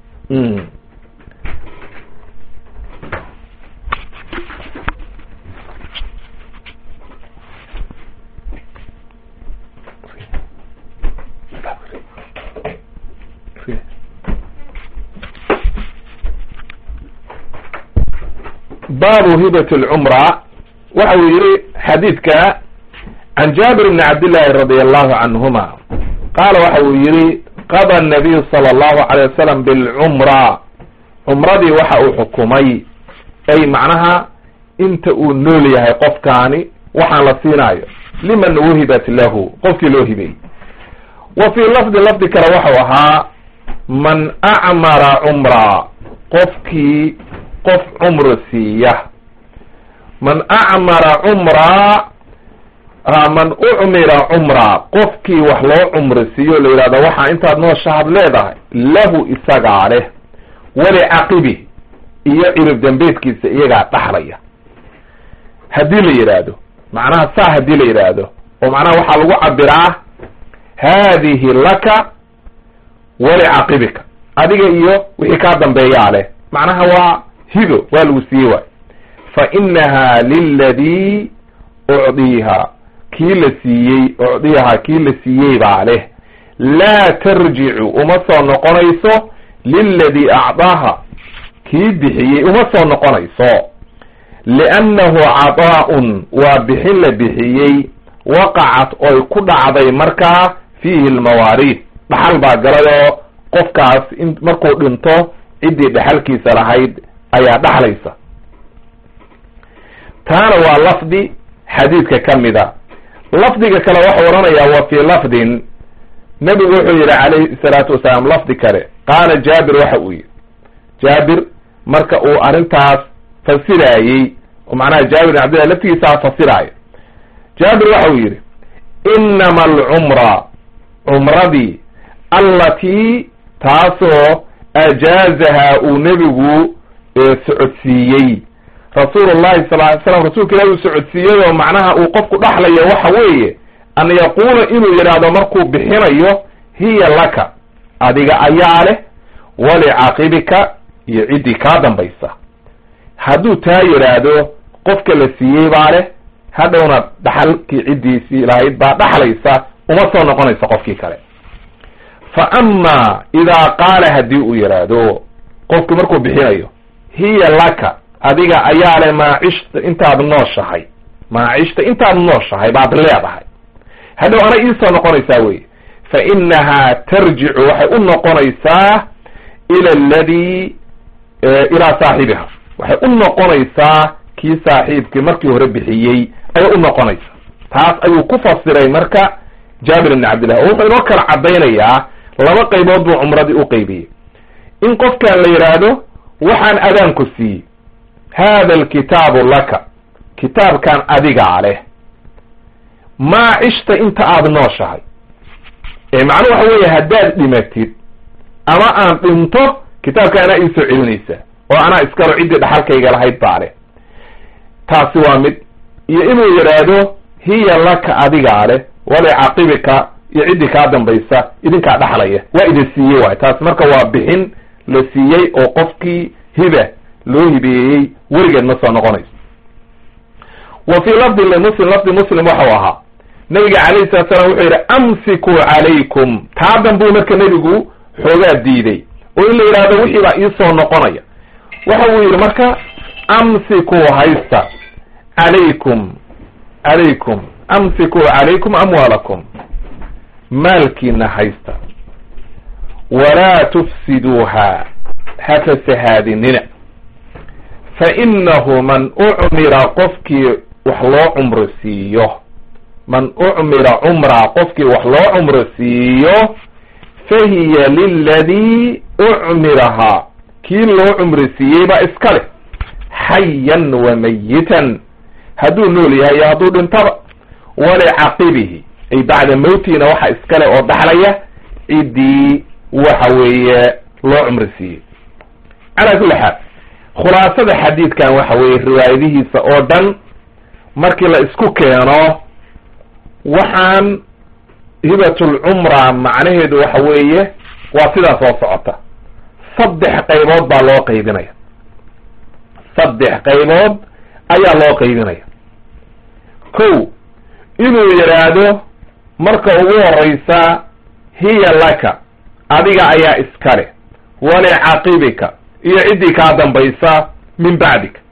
baabu hibat lcumra waxa uu yihi xadiidka can jaabir bni cabdillahi radi allahu canhuma qaala waxa uu yihi qada nabiyu sala allahu alay wasalam bilcumra cumradii waxa uu xukumay ay macnaha inta uu nool yahay qofkaani waxaan la siinaayo liman wuhibat lahu qofkii loo hibeyey wa fii lafdi lafdi kale waxau ahaa man acmara cumra qofkii qof cumro siiya man acmara cumraa man ucmira cumraa qofkii wax loo cumro siiyo la yidhahdo waxaa intaad nooshahaad leedahay lahu isagaa leh walicaqibi iyo cirib dambeedkiisa iyagaa dhaxlaya haddii la yidhaahdo macnaha saa haddii la yidhaahdo oo macnaha waxaa lagu cabiraa haadihi laka walicaqibika adiga iyo wixii kaa dambeeyaa leh macnaha waa hido waa lagu siiyey waay fa inaha liladii ucdiiha kii la siiyey ucdiyaha kii la siiyey baa leh laa tarjicu uma soo noqonayso liladii acdaaha kii bixiyey uma soo noqonayso liannahu cadaa-un waa bixin la bixiyey waqacat oy ku dhacday markaa fiihi lmawaariid dhaxal baa galayoo qofkaas in markuu dhinto ciddii dhexalkiisa lahayd ayaa dhaxlaysa taana waa lafdi xadiidka ka mida lafdiga kale waxau odhanayaa wa fii lafdin nebigu wuxuu yidhi calayhi salaatu wasalaam lafdi kale qaala jaabir waxa uu yidhi jaabir marka uu arrintaas fasiraayey oo macnaha jaabir bin cabdillah laftigiisaa fasiraayo jaabir waxa uu yidhi inama alcumra cumradii allatii taasoo ajaazaha uu nebigu socodsiiyey rasuulu llahi sal ly slam rasuulka ilahi uu socodsiiyey oo macnaha uu qofku dhaxlayo waxa weeye an yaquula inuu yidhaahdo markuu bixinayo hiya laka adiga ayaa leh walicaqibika iyo ciddii kaa dambaysa hadduu taa yidhaahdo qofka la siiyey baa leh hadhowna dhaxalkii ciddiisii lahayd baa dhaxlaysa uma soo noqonaysa qofkii kale fa ama idaa qaala haddii uu yidhaahdo qofku markuu bixinayo hiya laka adiga ayaa leh maacishta intaad nooshahay maacishta intaad nooshahay baad leedahay hadhow ana iisoo noqonaysaa wey fa inahaa tarjicu waxay u noqonaysaa ila aladii ilaa saaxibiha waxay u noqonaysaa kii saaxiibkii markii hore bixiyey ayay u noqonaysaa taas ayuu ku fasiray marka jaabir ibni cabdillah oo wuxuu inoo kala caddaynayaa laba qaybood buu cumradii u qaybiyey in qofkan la yidhaahdo waxaan adaanku siiyey hada alkitaabu laka kitaabkan adigaa leh maa cishta inta aada nooshahay ee macnuhu waxa weeye haddaad dhimatid ama aan dhinto kitaabka anaa iisoo celinaysaa oo anaa iskalo ciddii dhaxalkayga lahayd baa leh taasi waa mid iyo inuu yidhaahdo hiya laka adigaa leh walicaqibika iyo ciddii kaa dambaysa idinkaa dhaxlaya waa idin siiyey waay taas marka waa bixin la siiyey oo qofkii hiba loo hibeeyey weligeed ma soo noqonayso wa fii lafdi limuslim lafdi muslim waxau ahaa nabiga calayhi salatu salam wuxuu yidhi amsikuu calaykum taa danbuu marka nebigu xoogaa diiday oo in la yidhaahdo wixii baa iisoo noqonaya waxa uu yidhi marka amsikuu haysta calaykum calaykum amsikuu calaykum amwaalakum maalkiina haysta walaa tufsiduuha ha fasahaadinina fa inahu man ucmira qofkii wax loo cumro siiyo man ucmira cumra qofkii wax loo cumro siiyo fahiya liladii ucmirahaa kii loo cumri siiyey baa iska leh xayan wa mayitan hadduu nool yahay iyo hadduu dhintaba walicaqibihi ay bacda mawtiina waxa iskale oo dhaxlaya ciddii waxa weeye loo cumri siiyey calaa kulli xaal khulaasada xadiidkan waxa weeye riwaayadihiisa oo dhan markii la isku keeno waxaan hibatulcumra macnaheedu waxa weeye waa sidaa soo socota saddex qaybood baa loo qaybinaya saddex qaybood ayaa loo qaybinaya kow inuu yidhaahdo marka ugu horeysa hiya laka adiga ayaa iskale walicaqibika iyo ciddii kaa dambaysa min bacdika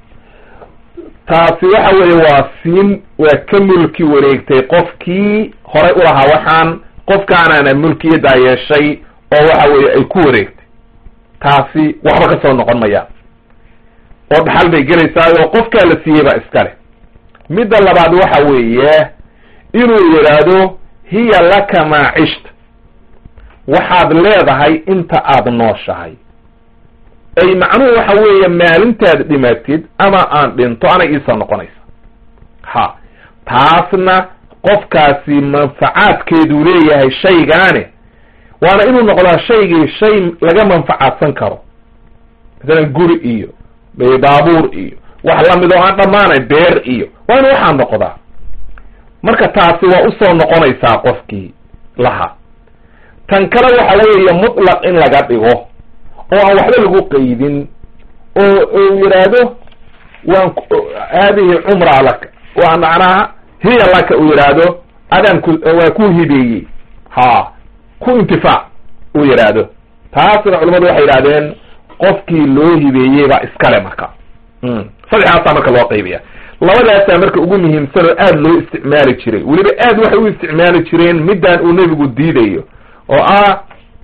taasi waxa weeye waa siin waa ka mulki wareegtay qofkii horay u lahaa waxaan qofkaanaana mulkiyaddaa yeeshay oo waxa weeye ay ku wareegtay taasi waxba ka soo noqon mayaan oo dhaxal bay gelaysaa oo qofkaa la siiyey baa iskale midda labaad waxa weeye inuu yidhaahdo hiya laka maa cishta waxaad leedahay inta aada nooshahay ay macnuhu waxa weeye maalintaad dhimatid ama aan dhinto anay iisa noqonaysa ha taasna qofkaasi manfacaadkeeduu leeyahay shaygaane waana inuu noqdaa shaygii shay laga manfacaadsan karo masalan guri iyo baabuur iyo wax lamid oo aan dhammaanay beer iyo waa inu waxaa noqdaa marka taasi waa usoo noqonaysaa qofkii laha tan kale waxa weeye mutlaq in laga dhigo oo aan waxba lagu qaydin oo uu yidhaahdo waan haadihi cumra laka waa macnaha hiya laka uu yidhaahdo adaan ku waa ku hibeeyey ha ku intifaac uu yidhaahdo taasna culamadu waxay yidhahdeen qofkii loo hibeeyey baa iskale marka saddexdaasaa marka loo qaybiya labadaasaa marka ugu muhiimsan oo aada loo isticmaali jiray weliba aad waxay u isticmaali jireen middan uu nebigu diidayo oo ah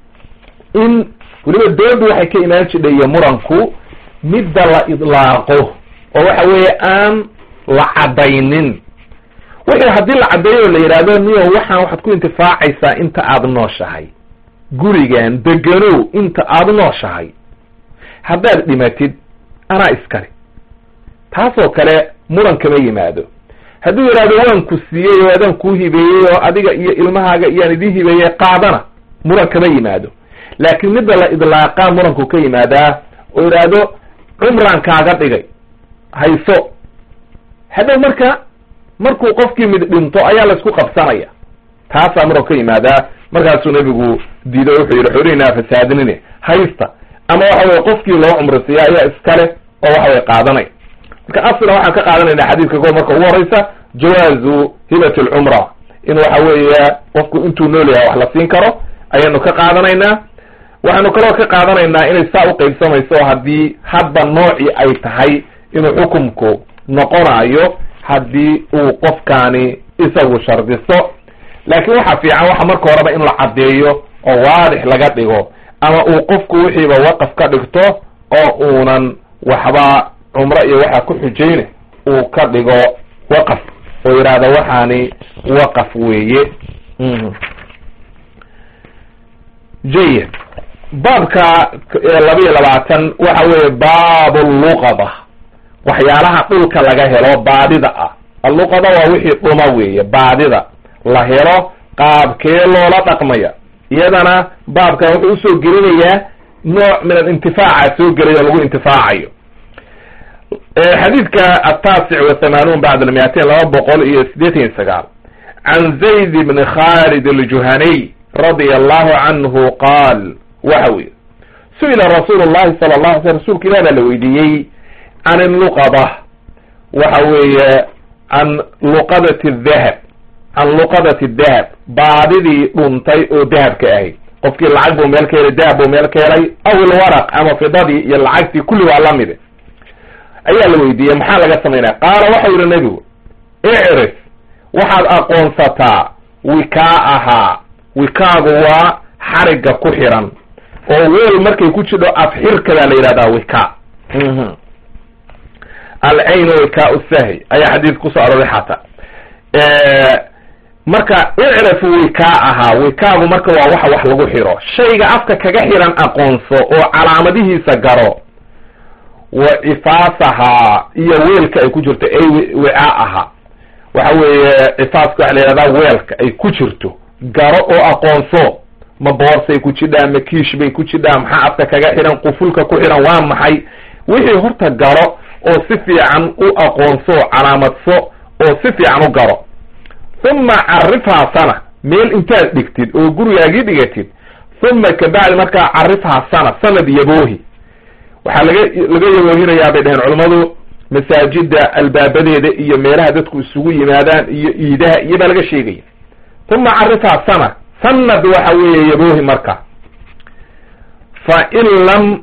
in weliba doodu waxay ka imaan jidhayo muranku midda la idlaaqo oo waxa weeye aan la caddaynin wixii haddii la caddeeyo o la yidhaahdo niyo waxaan waxaad ku intifaacaysaa inta aada nooshahay gurigan deganow inta aada nooshahay haddaad dhimatid anaa iskale taasoo kale muran kama yimaado hadduu yidhahdo waan ku siiyey oo adaan kuu hibeeyey oo adiga iyo ilmahaaga iyaan idiin hibeeyey qaadana muran kama yimaado laakiin midda la idlaaqaa muranku ka yimaadaa oo yidhaahdo cumraan kaaga dhigay hayso hadhow marka markuu qofkii mid dhinto ayaa laysku qabsanaya taasaa muran ka yimaadaa markaasuu nebigu diido wuxuu yidhi xorihinaa fasaadinine haysta ama waxa weye qofkii loo cumrisiiya ayaa iskale oo waxa weye qaadanay marka aslan waxaan ka qaadanayna xadiidka ko marka ugu horeysa jawaazu hibat alcumra in waxa weeye qofku intuu nool yahay wax la siin karo ayaanu ka qaadanaynaa waxaanu kaloo ka qaadanaynaa inay saa u qaybsamayso haddii hadba noocii ay tahay inuu xukumku noqonayo haddii uu qofkaani isagu shardiso laakiin waxa fiican waxa marka horeba in la caddeeyo oo waadix laga dhigo ama uu qofku wixiiba waqaf ka dhigto oo uunan waxba cumro iyo waxaa ku xujayne uu ka dhigo waqaf oo yidhaahda waxaani waqaf weeye jayid baabka labiyo labaatan waxa weeye baabu luqada waxyaalaha dhulka laga helo baadida ah alluqada waa wixii dhuma weeye baadida la helo qaabkee loola dhaqmaya iyadana baabkan wuxuu usoo gelinayaa nooc min alintifaaca soo gelay oo lagu intifaacayo xadiidka ataasic wa thamanuun bacd almiatain laba boqol iyo siddeetan iyo sagaal can zayd bni khalid aljuhaniy radia allahu canhu qaal waxa weye su-ila rasuulu llahi sala la alay sl rsulka ilah baa la weydiiyey can luqada waxa weeye can luqadati dahab can luqadati dahab baadidii dhuntay oo dahabka ahayd qofkii lacag buu meel ka helay dahab buu meel ka helay aw ilwaraq ama fidadii iyo lacagtii kulli waa lamide ayaa la weydiiyey maxaa laga samaynaya qaala waxau yihi nebigu icrif waxaad aqoonsataa wikaaha wikaagu waa xarigga ku xiran oo weel markay ku jidho afxirka baa la yidhahdaa wika alcayn wika sahy ayaa xadiis kusoo aroray xata marka icrafu wikaa ahaa wikaagu marka waa waxa wax lagu xiro shayga afka kaga xiran aqoonso oo calaamadihiisa garo wa cifaasahaa iyo weelka ay ku jirto ay wicaaha waxa weeye cifaaska waxa la yihahdaa weelka ay ku jirto garo oo aqoonso ma boorsay ku jidhaa ma kiish bay ku jidhaa maxaa afka kaga xihan qufulka ku xihan waa maxay wixii horta garo oo si fiican u aqoonso calaamadso oo si fiican u garo uma carifhaa sana meel intaad dhigtid oo gurigaagii dhigatid uma kabacdi markaa carifhaa sana sanad yaboohi waxaa laga laga yaboohinayaa bay dhaheen culammadu masaajida albaabadeeda iyo meelaha dadku isugu yimaadaan iyo iidaha iyo baa laga sheegaya uma carifhaa sana sanad waxa weeye yaboohi marka fa in lam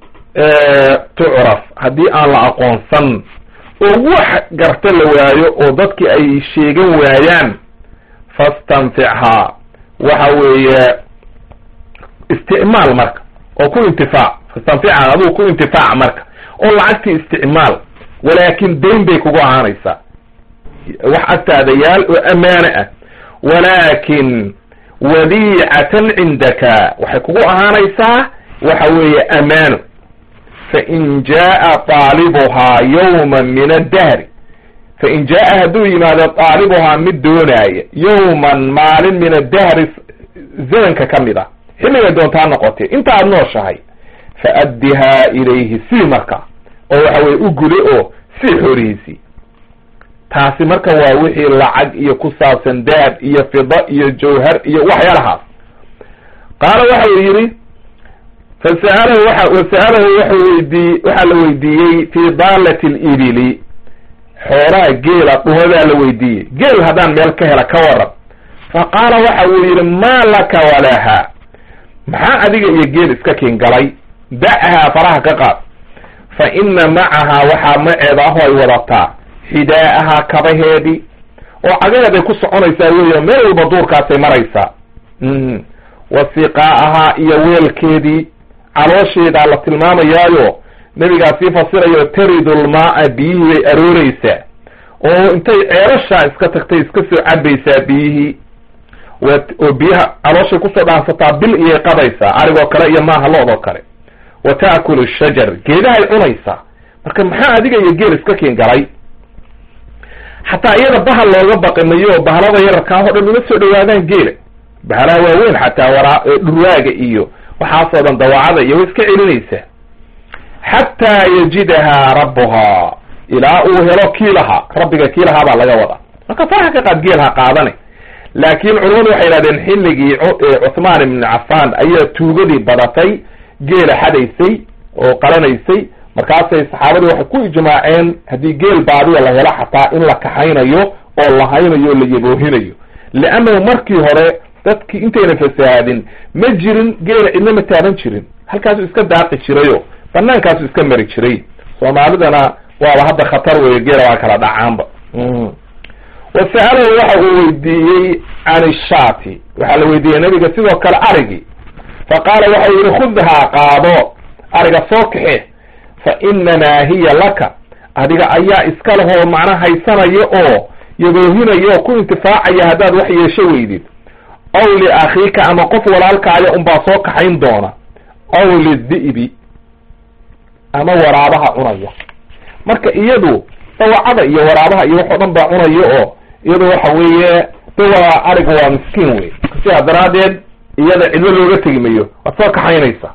tucraf haddii aan la aqoonsan oo wax garta la waayo oo dadki ay sheegan waayaan fastanfichaa waxa weeye isticmaal marka oo ku intifaac fastanfichaa adigu ku intifaac marka oo lacagtii isticmaal walaakin dayn bay kugu ahaanaysaa wax agtaada yaal oo amaano ah walaakin wadiicatan cindaka waxay kugu ahaanaysaa waxa weeye amaano fain jaa taalibuhaa yawman min addahri fain jaa hadduu yimaado taalibuhaa mid doonaaya yawman maalin min addahri zamanka ka mid a xilligay doontaa noqotee inta aad nooshahay faaddihaa ilayhi sii marka oo waxa weye u gude oo sii xoorihiisii taasi marka waa wixii lacag iyo ku saabsan dahab iyo fida iyo jawhar iyo waxyaalahaas qaala waxa uu yidhi fasa'alahu waa wasa'alahu waxau weydiiye waxaa la weydiiyey fi daalati libili xoolaha geela dhuhadaa la weydiiyey geel haddaan meel ka hela ka waran fa qaala waxa uu yidhi maa laka walaha maxaa adiga iyo geel iska kingalay da'haa faraha ka qaad fa ina macahaa waxaa maceeda aho ay wadataa xidaa'ahaa kabaheedii oo cagaheeday ku soconaysaa weeyo meel walba duurkaasay maraysaa wa siqaa'ahaa iyo weelkeedii caloosheedaa la tilmaamayaayo nebigaa sii fasirayo taridulmaaa biyihii bay arooreysaa oo intay ceelashaa iska tagtay iska soo cabaysaa biyihii oo biyaha calooshay kusoo dhaansataa bil iyay qabaysaa arigoo kale iyo maaha loodoo kale wa ta'kulu shajar geedahay cunaysaa marka maxaa adiga iyo geel iska kiin galay xataa iyada bahal looga baqimayo bahalada yararkaa oo dhan uma soo dhawaadaan geela bahalaha waaweyn xataa waraa dhurwaaga iyo waxaasoo dhan dawacada iyo way iska celinaysaa xataa yajidahaa rabbuhaa ilaa uu helo kiilaha rabbiga kiilahaa baa laga wadaa marka faraha ka qaad geelha qaadane laakiin culamadu waxay yidhahdeen xilligii cuthmaan ibni cafaan ayaa tuugadii badatay geela xadaysay oo qalanaysay markaasay saxaabadii waxay ku ijmaaceen haddii geel baadiya la helo xataa in la kaxaynayo oo la haynayo o la yaboohinayo leannahu markii hore dadkii intayna fasahaadin ma jirin geela cidna ma taaban jirin halkaasuu iska daaqi jirayo banaankaasuu iska mari jiray soomaalidana waaba hadda khatar weeye geela waa kala dhacaanba wasa'alahu waxa uu weydiiyey can ishaati waxaa la weydiiyey nabiga sidoo kale arigii fa qaala waxau yihi khudhaa qaado ariga soo kaxe fa inamaa hiya laka adiga ayaa iska lehoo macna haysanaya oo yaboohinaya oo ku intifaacaya haddaad wax yeesho weydid aw liakhiika ama qof walaalkaaya unbaa soo kaxayn doona aw lidi'bi ama waraabaha cunaya marka iyadu dawacada iyo waraabaha iyo waxoo dhan baa cunaya oo iyadu waxa weeye de waa arigu waa miskiin wey sidaa daraaddeed iyada cidlo looga tegi mayo waad soo kaxaynaysa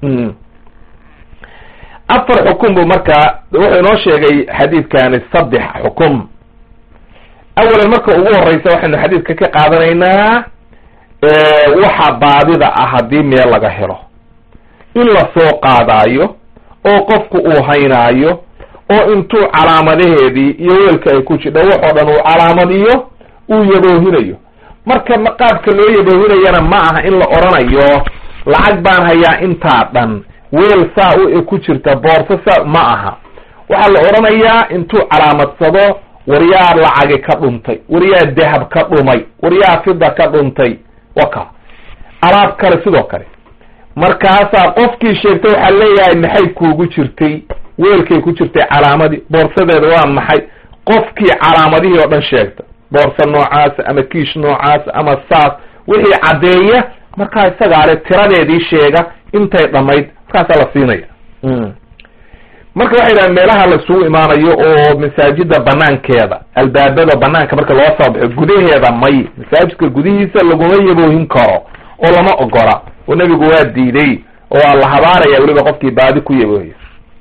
afar xukum bu marka wuxuu inoo sheegay xadiidkani saddex xukum awalan marka ugu horeysa waxaynu xadiidka ka qaadanaynaa waxa baadida ah haddii meel laga helo in la soo qaadaayo oo qofku uu haynaayo oo intuu calaamadaheedii iyo weelka ay ku jidho waxoo dhan uu calaamadiyo uu yaboohinayo marka qaabka loo yaboohinayana ma aha in la odhanayo lacag baan hayaa intaa dhan weel saa u ku jirta boorso saa ma aha waxaa la odhanayaa intuu calaamadsado waryaa lacagi ka dhuntay waryaa dahab ka dhumay waryaa fida ka dhuntay waka alaab kale sidoo kale markaasaa qofkii sheegtay waxaa leeyahay maxay kuugu jirtay weelkay ku jirtay calaamadii boorsadeeda waa maxay qofkii calaamadihii oo dhan sheegta boorso noocaas ama kiish noocaas ama saas wixii caddeeya markaa isagaale tiradeedii sheega intay dhamayd markaasaa la siinaya marka waxay yidhahan meelaha laisugu imaanayo oo masaajida banaankeeda albaabada banaanka marka loo soo baxo gudaheeda may masaajidka gudihiisa laguma yaboohin karo oo lama ogola oo nebigu waa diiday oo waa la habaaraya weliba qofkii baadi ku yaboohiyo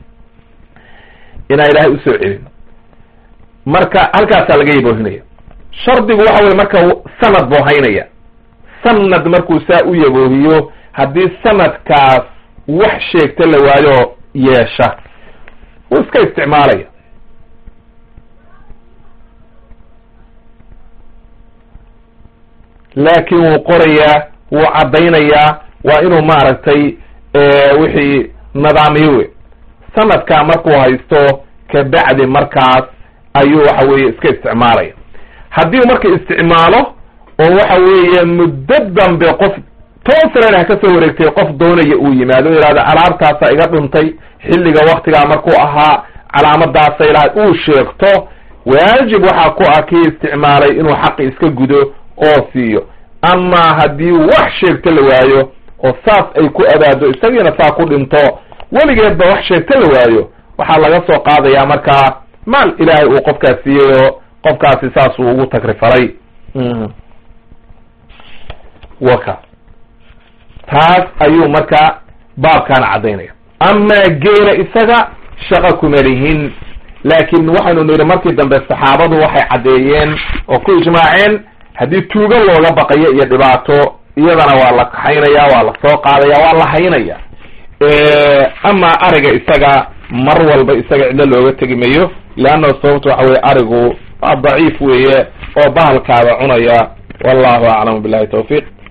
inaa ilaahay usoo celin marka halkaasaa laga yaboohinaya shardigu waxa weye marka sanad buu haynaya sanad markuu saa u yaboohiyo haddii sanadkaas wax sheegta la waayo yeesha wuu iska isticmaalaya laakin wuu qorayaa wuu caddaynayaa waa inuu maaragtay wixii nidaamiyo we sanadkaa markuu haysto kabacdi markaas ayuu waxa weeye iska isticmaalaya haddii u marka isticmaalo oo waxa weeye muddo dambe qof toban sanana ha kasoo wareegtay qof doonaya uu yimaado o yihahdo alaabtaasa iga dhuntay xilliga waktigaa markuu ahaa calaamadaasay lahayd uu sheegto waajib waxaa ku ah kii isticmaalay inuu xaqi iska gudo oo siiyo amaa haddii wax sheegto la waayo oo saas ay ku abaado isagiina saa ku dhinto weligeedba wax sheegto la waayo waxaa laga soo qaadayaa markaa maal ilaahay uu qofkaas siiyey oo qofkaasi saasuu ugu tagrifalay waka taas ayuu marka baabkaana caddaynaya amaa geela isaga shaqa kuma lihin laakin waxaynu nidhi markii dambe saxaabadu waxay caddeeyeen oo ku ijmaaceen haddii tuugo looga baqayo iyo dhibaato iyadana waa la kaxaynaya waa la soo qaadaya waa la haynaya amaa ariga isaga mar walba isaga cidlo looga tegi mayo leanna sababta waxa weye arigu waa daciif weeye oo bahalkaada cunaya wallahu aclamu billahi tawfiiq